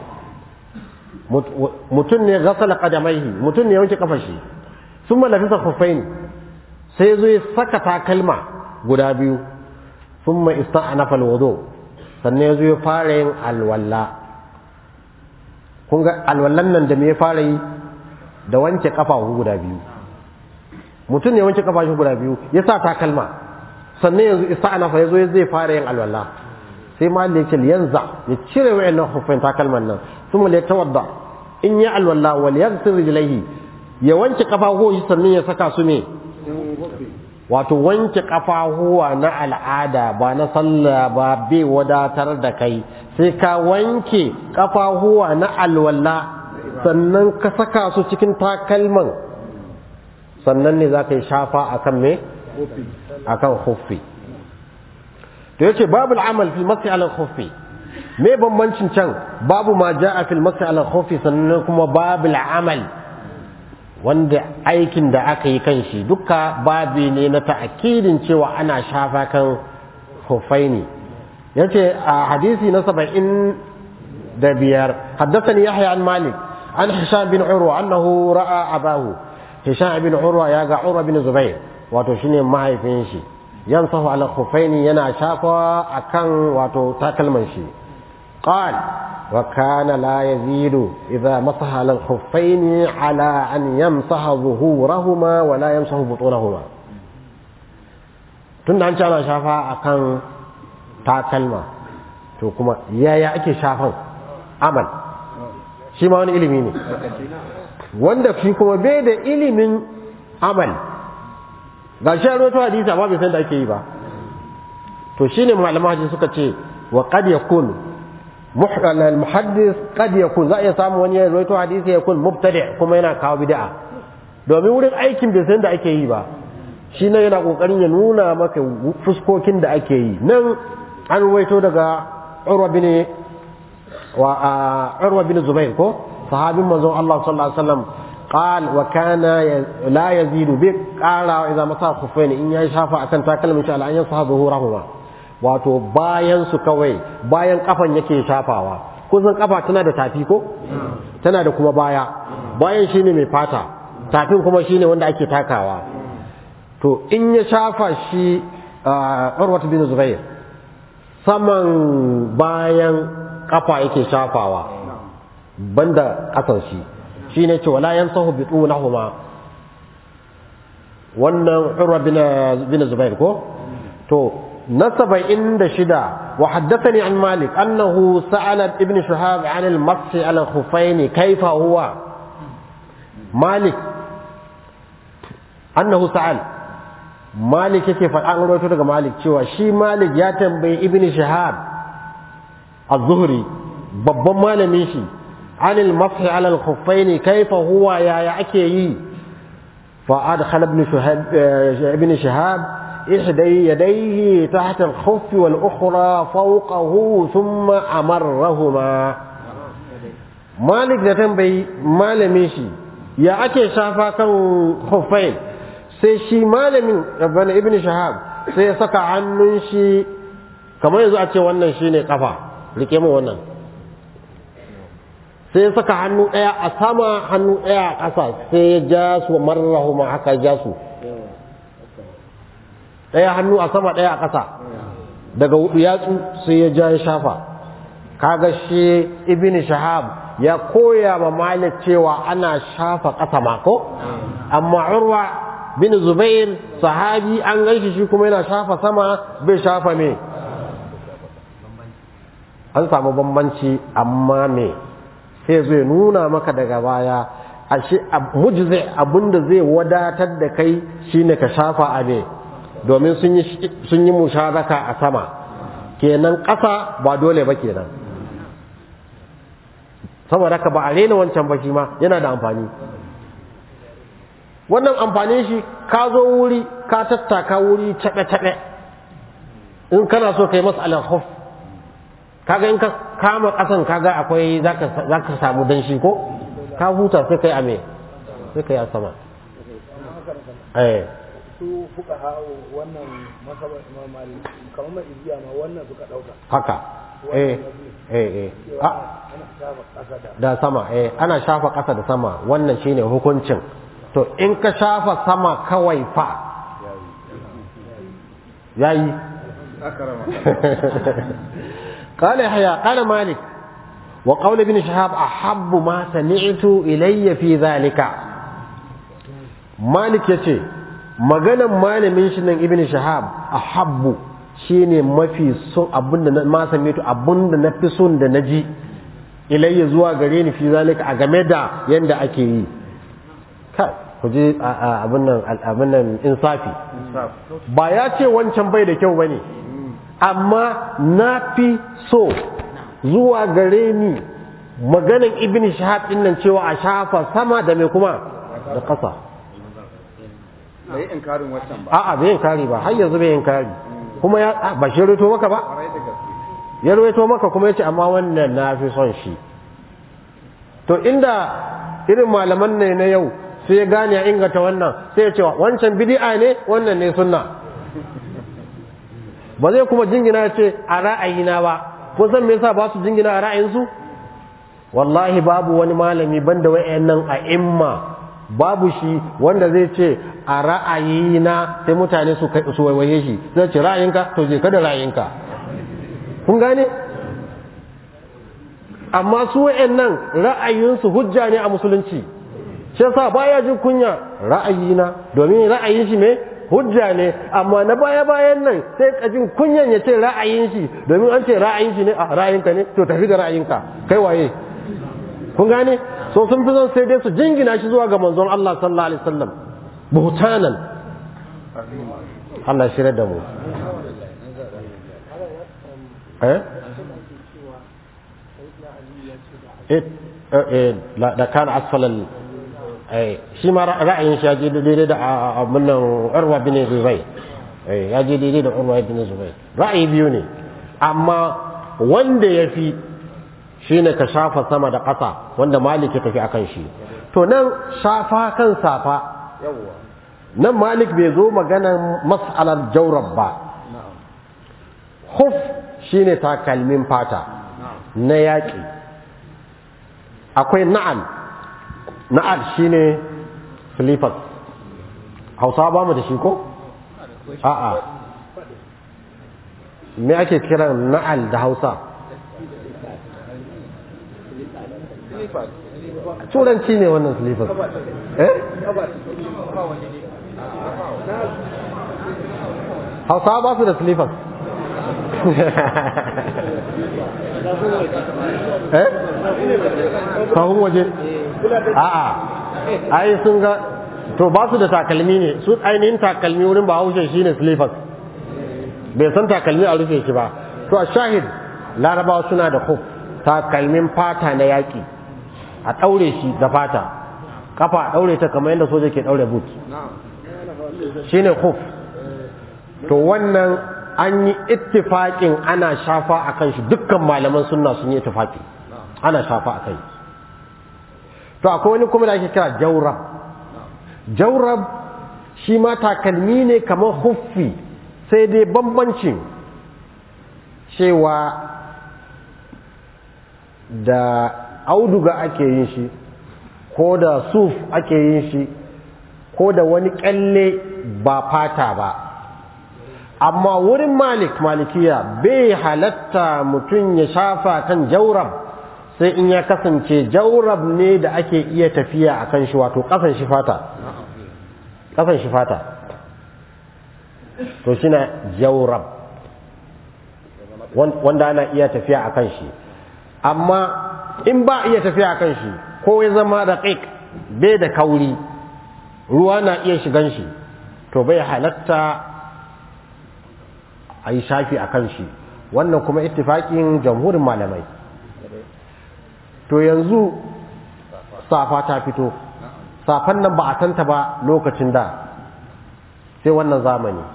mutum ne ghasala qadamayhi mutum ne ya wanke kafan shi sun malafisa khuffain sai zo ya saka takalma guda biyu sun ma ista'anafa alwudu sannan ya zo ya fara yin alwalla kun ga alwallan nan da me ya fara yi da wanke kafa guda biyu mutum ne wanke kafa shi guda biyu ya sa takalma sannan yanzu ista'anafa ya zo ya zai fara yin alwalla sai ma ya ce yanzu ya cire wa'annan khuffain takalman nan sun ya tawadda in ya alwalla wal yaghsil rijlaihi ya wanke kafafuwa sannan ya saka su ne wato wanke kafafuwa na al'ada ba na sallah ba bai wadatar da kai sai ka wanke kafafuwa na alwala sannan ka saka su cikin takalman sannan ne za ka yi shafa akan me akan khuffi to yace babul amal fil masi ala khuffi me bambancin can babu ma jaa fil masi ala khuffi sannan kuma babul amal wanda aikin da aka yi kan shi duka babi ne na ta'akidin cewa ana shafa kan khuffaini yace a hadisi na saba'in da biyar haddathani yahya an malik an hisham bin urwa annahu ra'a abahu hisham bin urwa ya ga urwa bin zubair wato shine mahaifin shi yansahu ala khuffaini yana shafa akan wato takalman shi qal wa kana la yazidu idha masaha ala khuffaini ala an yamsaha zuhurahuma wa la yamsahu butunahuma tunda an ce ana shafa akan takalma to kuma yaya ake shafan amal shi ma wani ilimi ne wanda shi kuma bai da ilimin amal ga shi a roto hadisi amma bai san da ake yi ba to shine malaman hadisi suka ce wa qad yakun al-muhaddis qad yakun za a iya samu wani ya roto hadisi ya kun mubtadi kuma yana kawo bid'a domin wurin aikin bai san da ake yi ba shi nan yana kokarin ya nuna maka fuskokin da ake yi nan an ruwaito daga urwa bin wa urwa bin zubair ko sahabin manzon Allah sallallahu alaihi wasallam قال وكان لا يزيد بك قال اذا مسا خفين in ya shafa akan takalmin shi Allah an yansa zuhurahuma wato bayan su kawai bayan kafan yake shafawa kusan kafa tana da tafi ko tana da kuma baya bayan shine mai fata tafin kuma shine wanda ake takawa to in ya shafa shi Urwatu bin Zubair saman bayan kafa yake shafawa banda kasan shi shi ne ce wala yan sahu bi tsunahuma wannan urwa bin zubair ko to na saba'in da shida wa haddathani an malik annahu sa'ala ibn shahab an al-masi ala khufayn kaifa huwa malik annahu sa'al malik yake faɗa an rawaito daga malik cewa shi malik ya tambayi ibn shahab az-zuhri babban malamin shi عن المسح على الخفين كيف هو يا يأكي فأدخل ابن شهاب ابن شهاب إحدى يديه تحت الخف والأخرى فوقه ثم أمرهما مالك ده تنبي malamin shi ya ake shafa kan khuffain sai shi malamin ibn shahab sai ya saka hannun shi kamar yanzu a ce wannan shine kafa rike mu wannan sai ya saka hannu ɗaya a sama hannu ɗaya a ƙasa sai ya ja su marrahu ma haka ja su ɗaya hannu a sama ɗaya a ƙasa daga hudu yatsu sai ya ja ya shafa kaga shi ibn shahab ya koya ma malik cewa ana shafa ƙasa mako amma urwa bin zubair sahabi an ganshi shi kuma yana shafa sama bai shafa me an samu bambanci amma me sai zai nuna maka daga baya ashe mujzi abinda zai wadatar da kai shine ka shafa a ne domin sun yi sun yi musharaka a sama kenan ƙasa ba dole ba kenan saboda ka ba a rena wancan ba shi ma yana da amfani wannan amfanin shi ka zo wuri ka tattaka wuri taɓe-taɓe in kana so ka yi masa alhuf kaga in ka kama ƙasan kaga akwai za ka samu danshi ko ka huta sai kai ame sai kai a sama eh su fuka hawo wannan masabar imam malik kamar mai igiya ma wannan suka dauka haka eh eh eh cewa ah ana shafa kasa da da sama eh ana shafa ƙasa da sama wannan shine hukuncin to in ka shafa sama kawai fa yayi akarama قال يحيى قال مالك وقول ابن شهاب أحب ما سمعت إلي في ذلك مالك يتي maganan malamin shi nan ibn shahab ahabbu shine mafi son abinda na ma same to abinda na fi son da naji ilayya zuwa gare ni fi zalika a game da yanda ake yi kai ku ji abin nan abin nan insafi ba ya ce wancan bai da kyau bane amma na fi so zuwa gare ni maganan ibn shahab din nan cewa a shafa sama da mai kuma da ƙasa bai inkarin wancan ba a'a bai inkari ba har yanzu bai inkari kuma ya a, ba shi ruwaito maka ba kwarai da gaske ya ruwaito maka kuma ya ce amma wannan na fi son shi to inda irin malaman ne na yau sai ya gane ya inganta wannan sai ya ce wancan bid'a ne wannan ne sunna ba zai kuma jingina ya ce a ra'ayina ba kun san me yasa ba su jingina a ra'ayinsu wallahi babu wani malami banda wayannan a imma babu shi wanda zai ce a ra'ayina sai mutane su kai su waiwaye shi zai ce ra'ayinka to je ka da ra'ayinka kun gane amma su wayannan ra'ayinsu hujja ne a musulunci shi yasa baya jin kunya ra'ayina domin ra'ayin shi me hujja ne amma na baya bayan nan sai ka jin kunyan ya ce ra'ayin shi domin an ce ra'ayin shi ne a ra'ayinka ne to tafi da ra'ayinka kai waye kun gane so sun fi son sai dai su jingina shi zuwa ga manzon Allah sallallahu alaihi wasallam buhtanan Allah shirya da mu eh eh eh da kana asfalal eh shi ma ra'ayin shi ya je daidai da abin nan Urwa bin Zubair eh ya je daidai da Urwa bin Zubair ra'ayi biyu ne amma wanda ya fi shi ne ka shafa sama da ƙasa wanda malik ya tafi akan shi to nan shafa kan safa yawwa nan malik bai zo maganan mas'alar jaurab ba huf shi ne takalmin fata na yaƙi akwai na'al na'al shi ne slippers hausa ba mu da shi ko? a'a me ake kiran na'al da hausa turanci ne wannan slippers eh hausa ba su da slippers eh sahun waje a'a ai sun ga to ba su da takalmi ne su ainihin takalmi wurin ba haushe shine slippers bai san takalmi a rufe shi ba to a shahid larabawa suna da huf takalmin fata na yaƙi a ɗaure shi da fata kafa a ɗaure ta kamar yadda soja ke ɗaure boot shine huf to wannan an yi ittifaƙin ana shafa a kan shi dukkan malaman sunna sun yi ittifaƙi ana shafa a kai to akwai wani kuma da ake kira jaurab jaurab shi ma takalmi ne kamar huffi sai dai bambancin cewa da auduga ake yin shi ko da suf ake yin shi ko da wani kyalle ba fata ba amma wurin malik malikiya bai halatta mutum ya shafa kan jaurab sai in ya kasance jaurab ne da ake iya tafiya a kan shi wato kasan shi fata kasan shi fata to shi na jaurab wanda ana iya tafiya a kan shi amma in ba iya tafiya a kan shi ko ya zama da ƙiƙ bai da kauri ruwa na iya shigan shi to bai halatta a yi shafi a kan shi wannan kuma ittifaƙin jamhurin malamai to yanzu safa ta fito safan nan ba a tanta ba lokacin da sai wannan zamani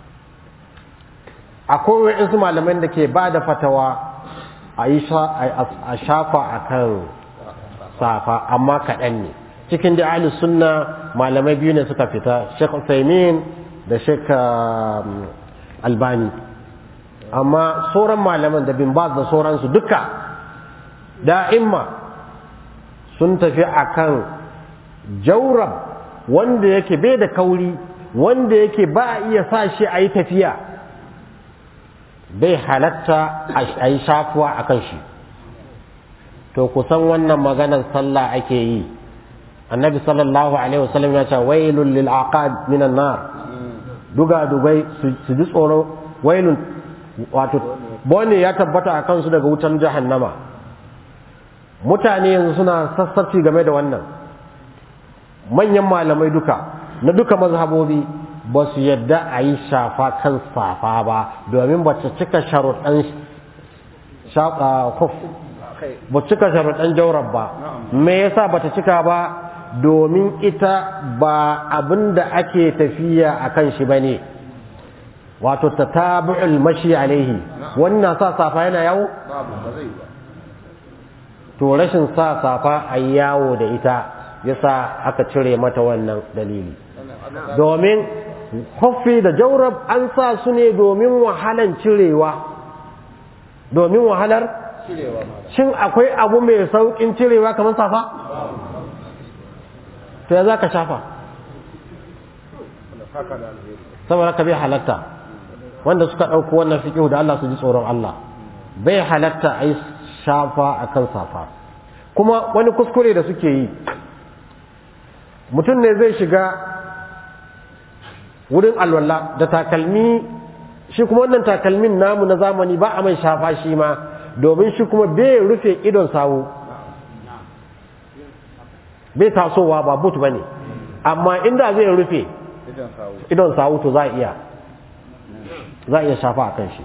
akwai wa'insu malamai da ke ba da fatawa a yi a shafa a kan safa amma kaɗan ne cikin da ahli sunna malamai biyu ne suka fita sheikh Usaimin da sheikh albani amma sauran malaman da bin baz da sauransu duka da'imma sun tafi akan jaurab wanda yake bai da kauri wanda yake ba a iya sa shi a yi tafiya bai halatta a yi shafuwa a kan shi to kusan wannan maganar sallah ake yi annabi sallallahu alaihi wasallam ya ce wailun lil aqab minan nar duga dugai su ji tsoro wailun wato bone ya tabbata a kansu daga wutan jahannama mutane yanzu suna sassarci game da wannan manyan malamai duka na duka mazhabobi ba su yadda a yi shafa kan safa ba domin ba ta cika sharuɗan kuf ba cika sharuɗan jaurar ba me yasa ba ta cika ba domin ita ba abin da ake tafiya a kan shi ba ne wato ta tabi'ul mashi alaihi wannan sa safa yana yawo babu ba zai ba to rashin sa safa a yawo da ita yasa aka cire mata wannan dalili domin huffi da jaurab an sa su ne domin wahalan cirewa domin wahalar cirewa ma shin akwai abu mai saukin cirewa kamar safa to ya za ka shafa wanda saka da alheri saboda ka bai halatta wanda suka ɗauko wannan fiƙihu da Allah su ji tsoron Allah bai halatta a yi shafa a kan safa kuma wani kuskure da suke yi mutum ne zai shiga wurin alwala da takalmi shi kuma wannan takalmin namu na zamani ba a mai shafa shi ma domin shi kuma bai rufe idon sawu bai tasowa ba but ba ne amma inda zai rufe idan sawu idon sawu to za a iya za a iya shafa a kan shi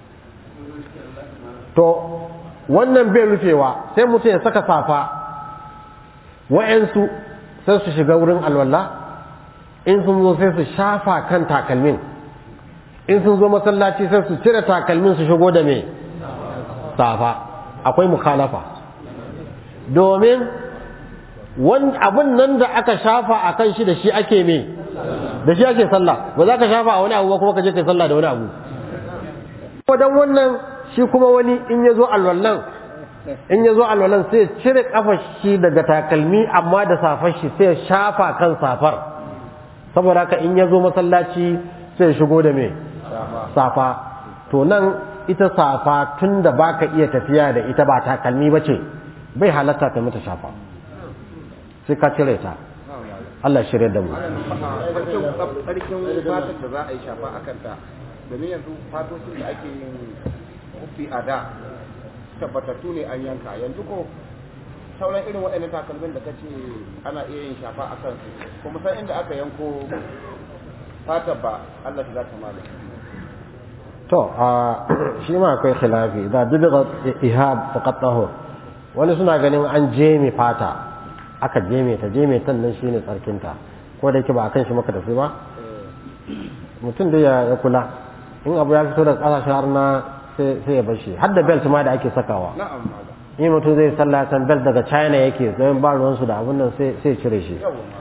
to wannan bai rufewa sai mutum ya saka safa wa'yansu sai su shiga wurin alwala in sun zo sai su shafa kan takalmin in sun zo masallaci sai su cire takalmin su shigo da me safa akwai mukhalafa domin abin nan da aka shafa a kan shi da shi ake me da shi ake sallah ba za ka shafa a wani abu ba kuma ka je kai sallah da wani abu dan wannan shi kuma wani in ya zo alwallan in ya zo alwallan sai ya cire kafar shi daga takalmi amma da safar shi sai ya shafa kan safar saboda haka in ya zo masallaci sai ya shigo da me safa to nan ita safa tun da baka iya tafiya da ita ba takalmi ba ce bai halatta ka mata shafa sai ka cire ta Allah shirya da mu farkin farkin fatar da za a yi shafa a kanta domin yanzu fatocin da ake yin kufi a da tabbatattu ne an yanka yanzu ko sauran irin waɗannan takalmin da kace ana iya yin shafa a kansu kuma san inda aka yanko fatar ba Allah shi za ta mala to a shi ma akwai khilafi da dubiga ihab faqat tahur wani suna ganin an jeme fata aka jeme ta jeme tan nan shine tsarkinta ko da yake ba akan shi maka tafi ba mutum da ya kula in abu ya fito daga kasashen har na sai ya bar shi har da belt ma da ake sakawa na'am mala in mutum zai sallah san belt daga china yake don ba ruwansu da abun nan sai sai cire shi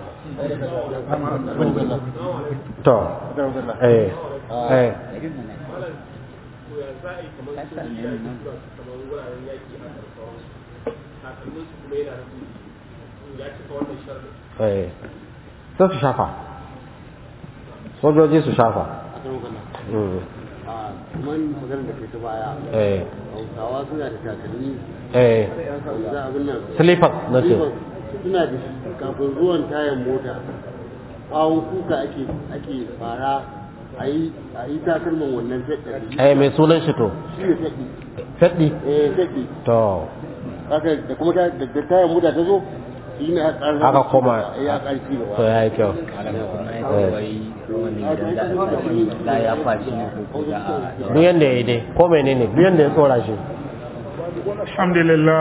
to eh eh eh sai su shafa sojoji su shafa Mm. kuma magana da ke ta baya eh hausawa suna da takalmi eh za abin nan slippers na ce suna da shi kafin zuwan tayan mota bawon kuka ake ake fara a yi a yi takalman wannan feɗɗari eh mai sunan shi to shi ne feɗɗi faddi eh feɗɗi to haka da kuma ta- da da tayan mota ta zo shi ne aka ƙarfi Aka koma. ya ƙarfi to gaba ya yi kyau duk yanda ya yi dai ko menene duk yanda ya tsora shi alhamdulillah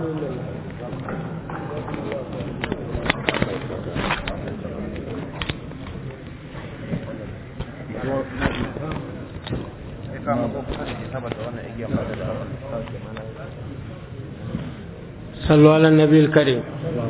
صلوا على النبي الكريم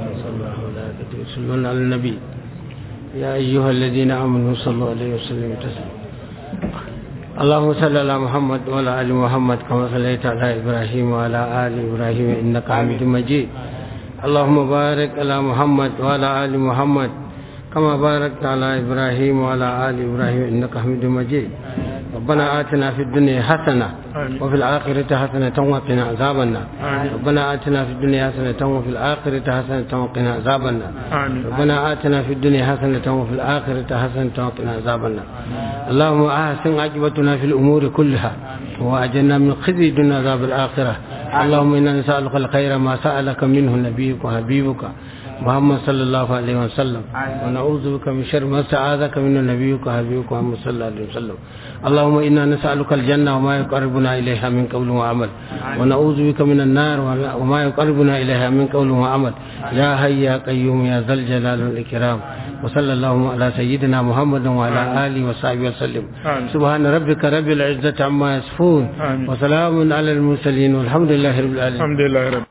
صلوا على النبي يا أيها الذين آمنوا صلوا عليه وسلموا تسليما اللهم صل على محمد وعلى آل محمد كما صليت على إبراهيم وعلى آل إبراهيم إنك حميد مجيد اللهم بارك على محمد وعلى آل محمد كما باركت على إبراهيم وعلى آل إبراهيم إنك حميد مجيد ربنا آتنا في الدنيا حسنة وفي الآخرة حسنة وقنا عذاب النار ربنا آتنا في الدنيا حسنة وفي الآخرة حسنة وقنا عذاب النار آمين ربنا آتنا في الدنيا حسنة وفي الآخرة حسنة وقنا عذاب النار اللهم أحسن عاقبتنا في الأمور كلها وأجلنا من خزي دون عذاب الآخرة اللهم إنا نسألك الخير ما سألك منه نبيك وحبيبك محمد صلى الله عليه وسلم ونعوذ بك من شر ما استعاذك من نبيك وحبيبك محمد صلى الله عليه وسلم اللهم إنا نسألك الجنة وما يقربنا إليها من قول وعمل ونعوذ بك من النار وما يقربنا إليها من قول وعمل يا حي يا قيوم يا ذا الجلال والإكرام وصلى اللهم على سيدنا محمد وعلى آله وصحبه وسلم آمين. سبحان ربك رب العزة عما يصفون آمين. وسلام على المرسلين والحمد لله رب العالمين الحمد لله رب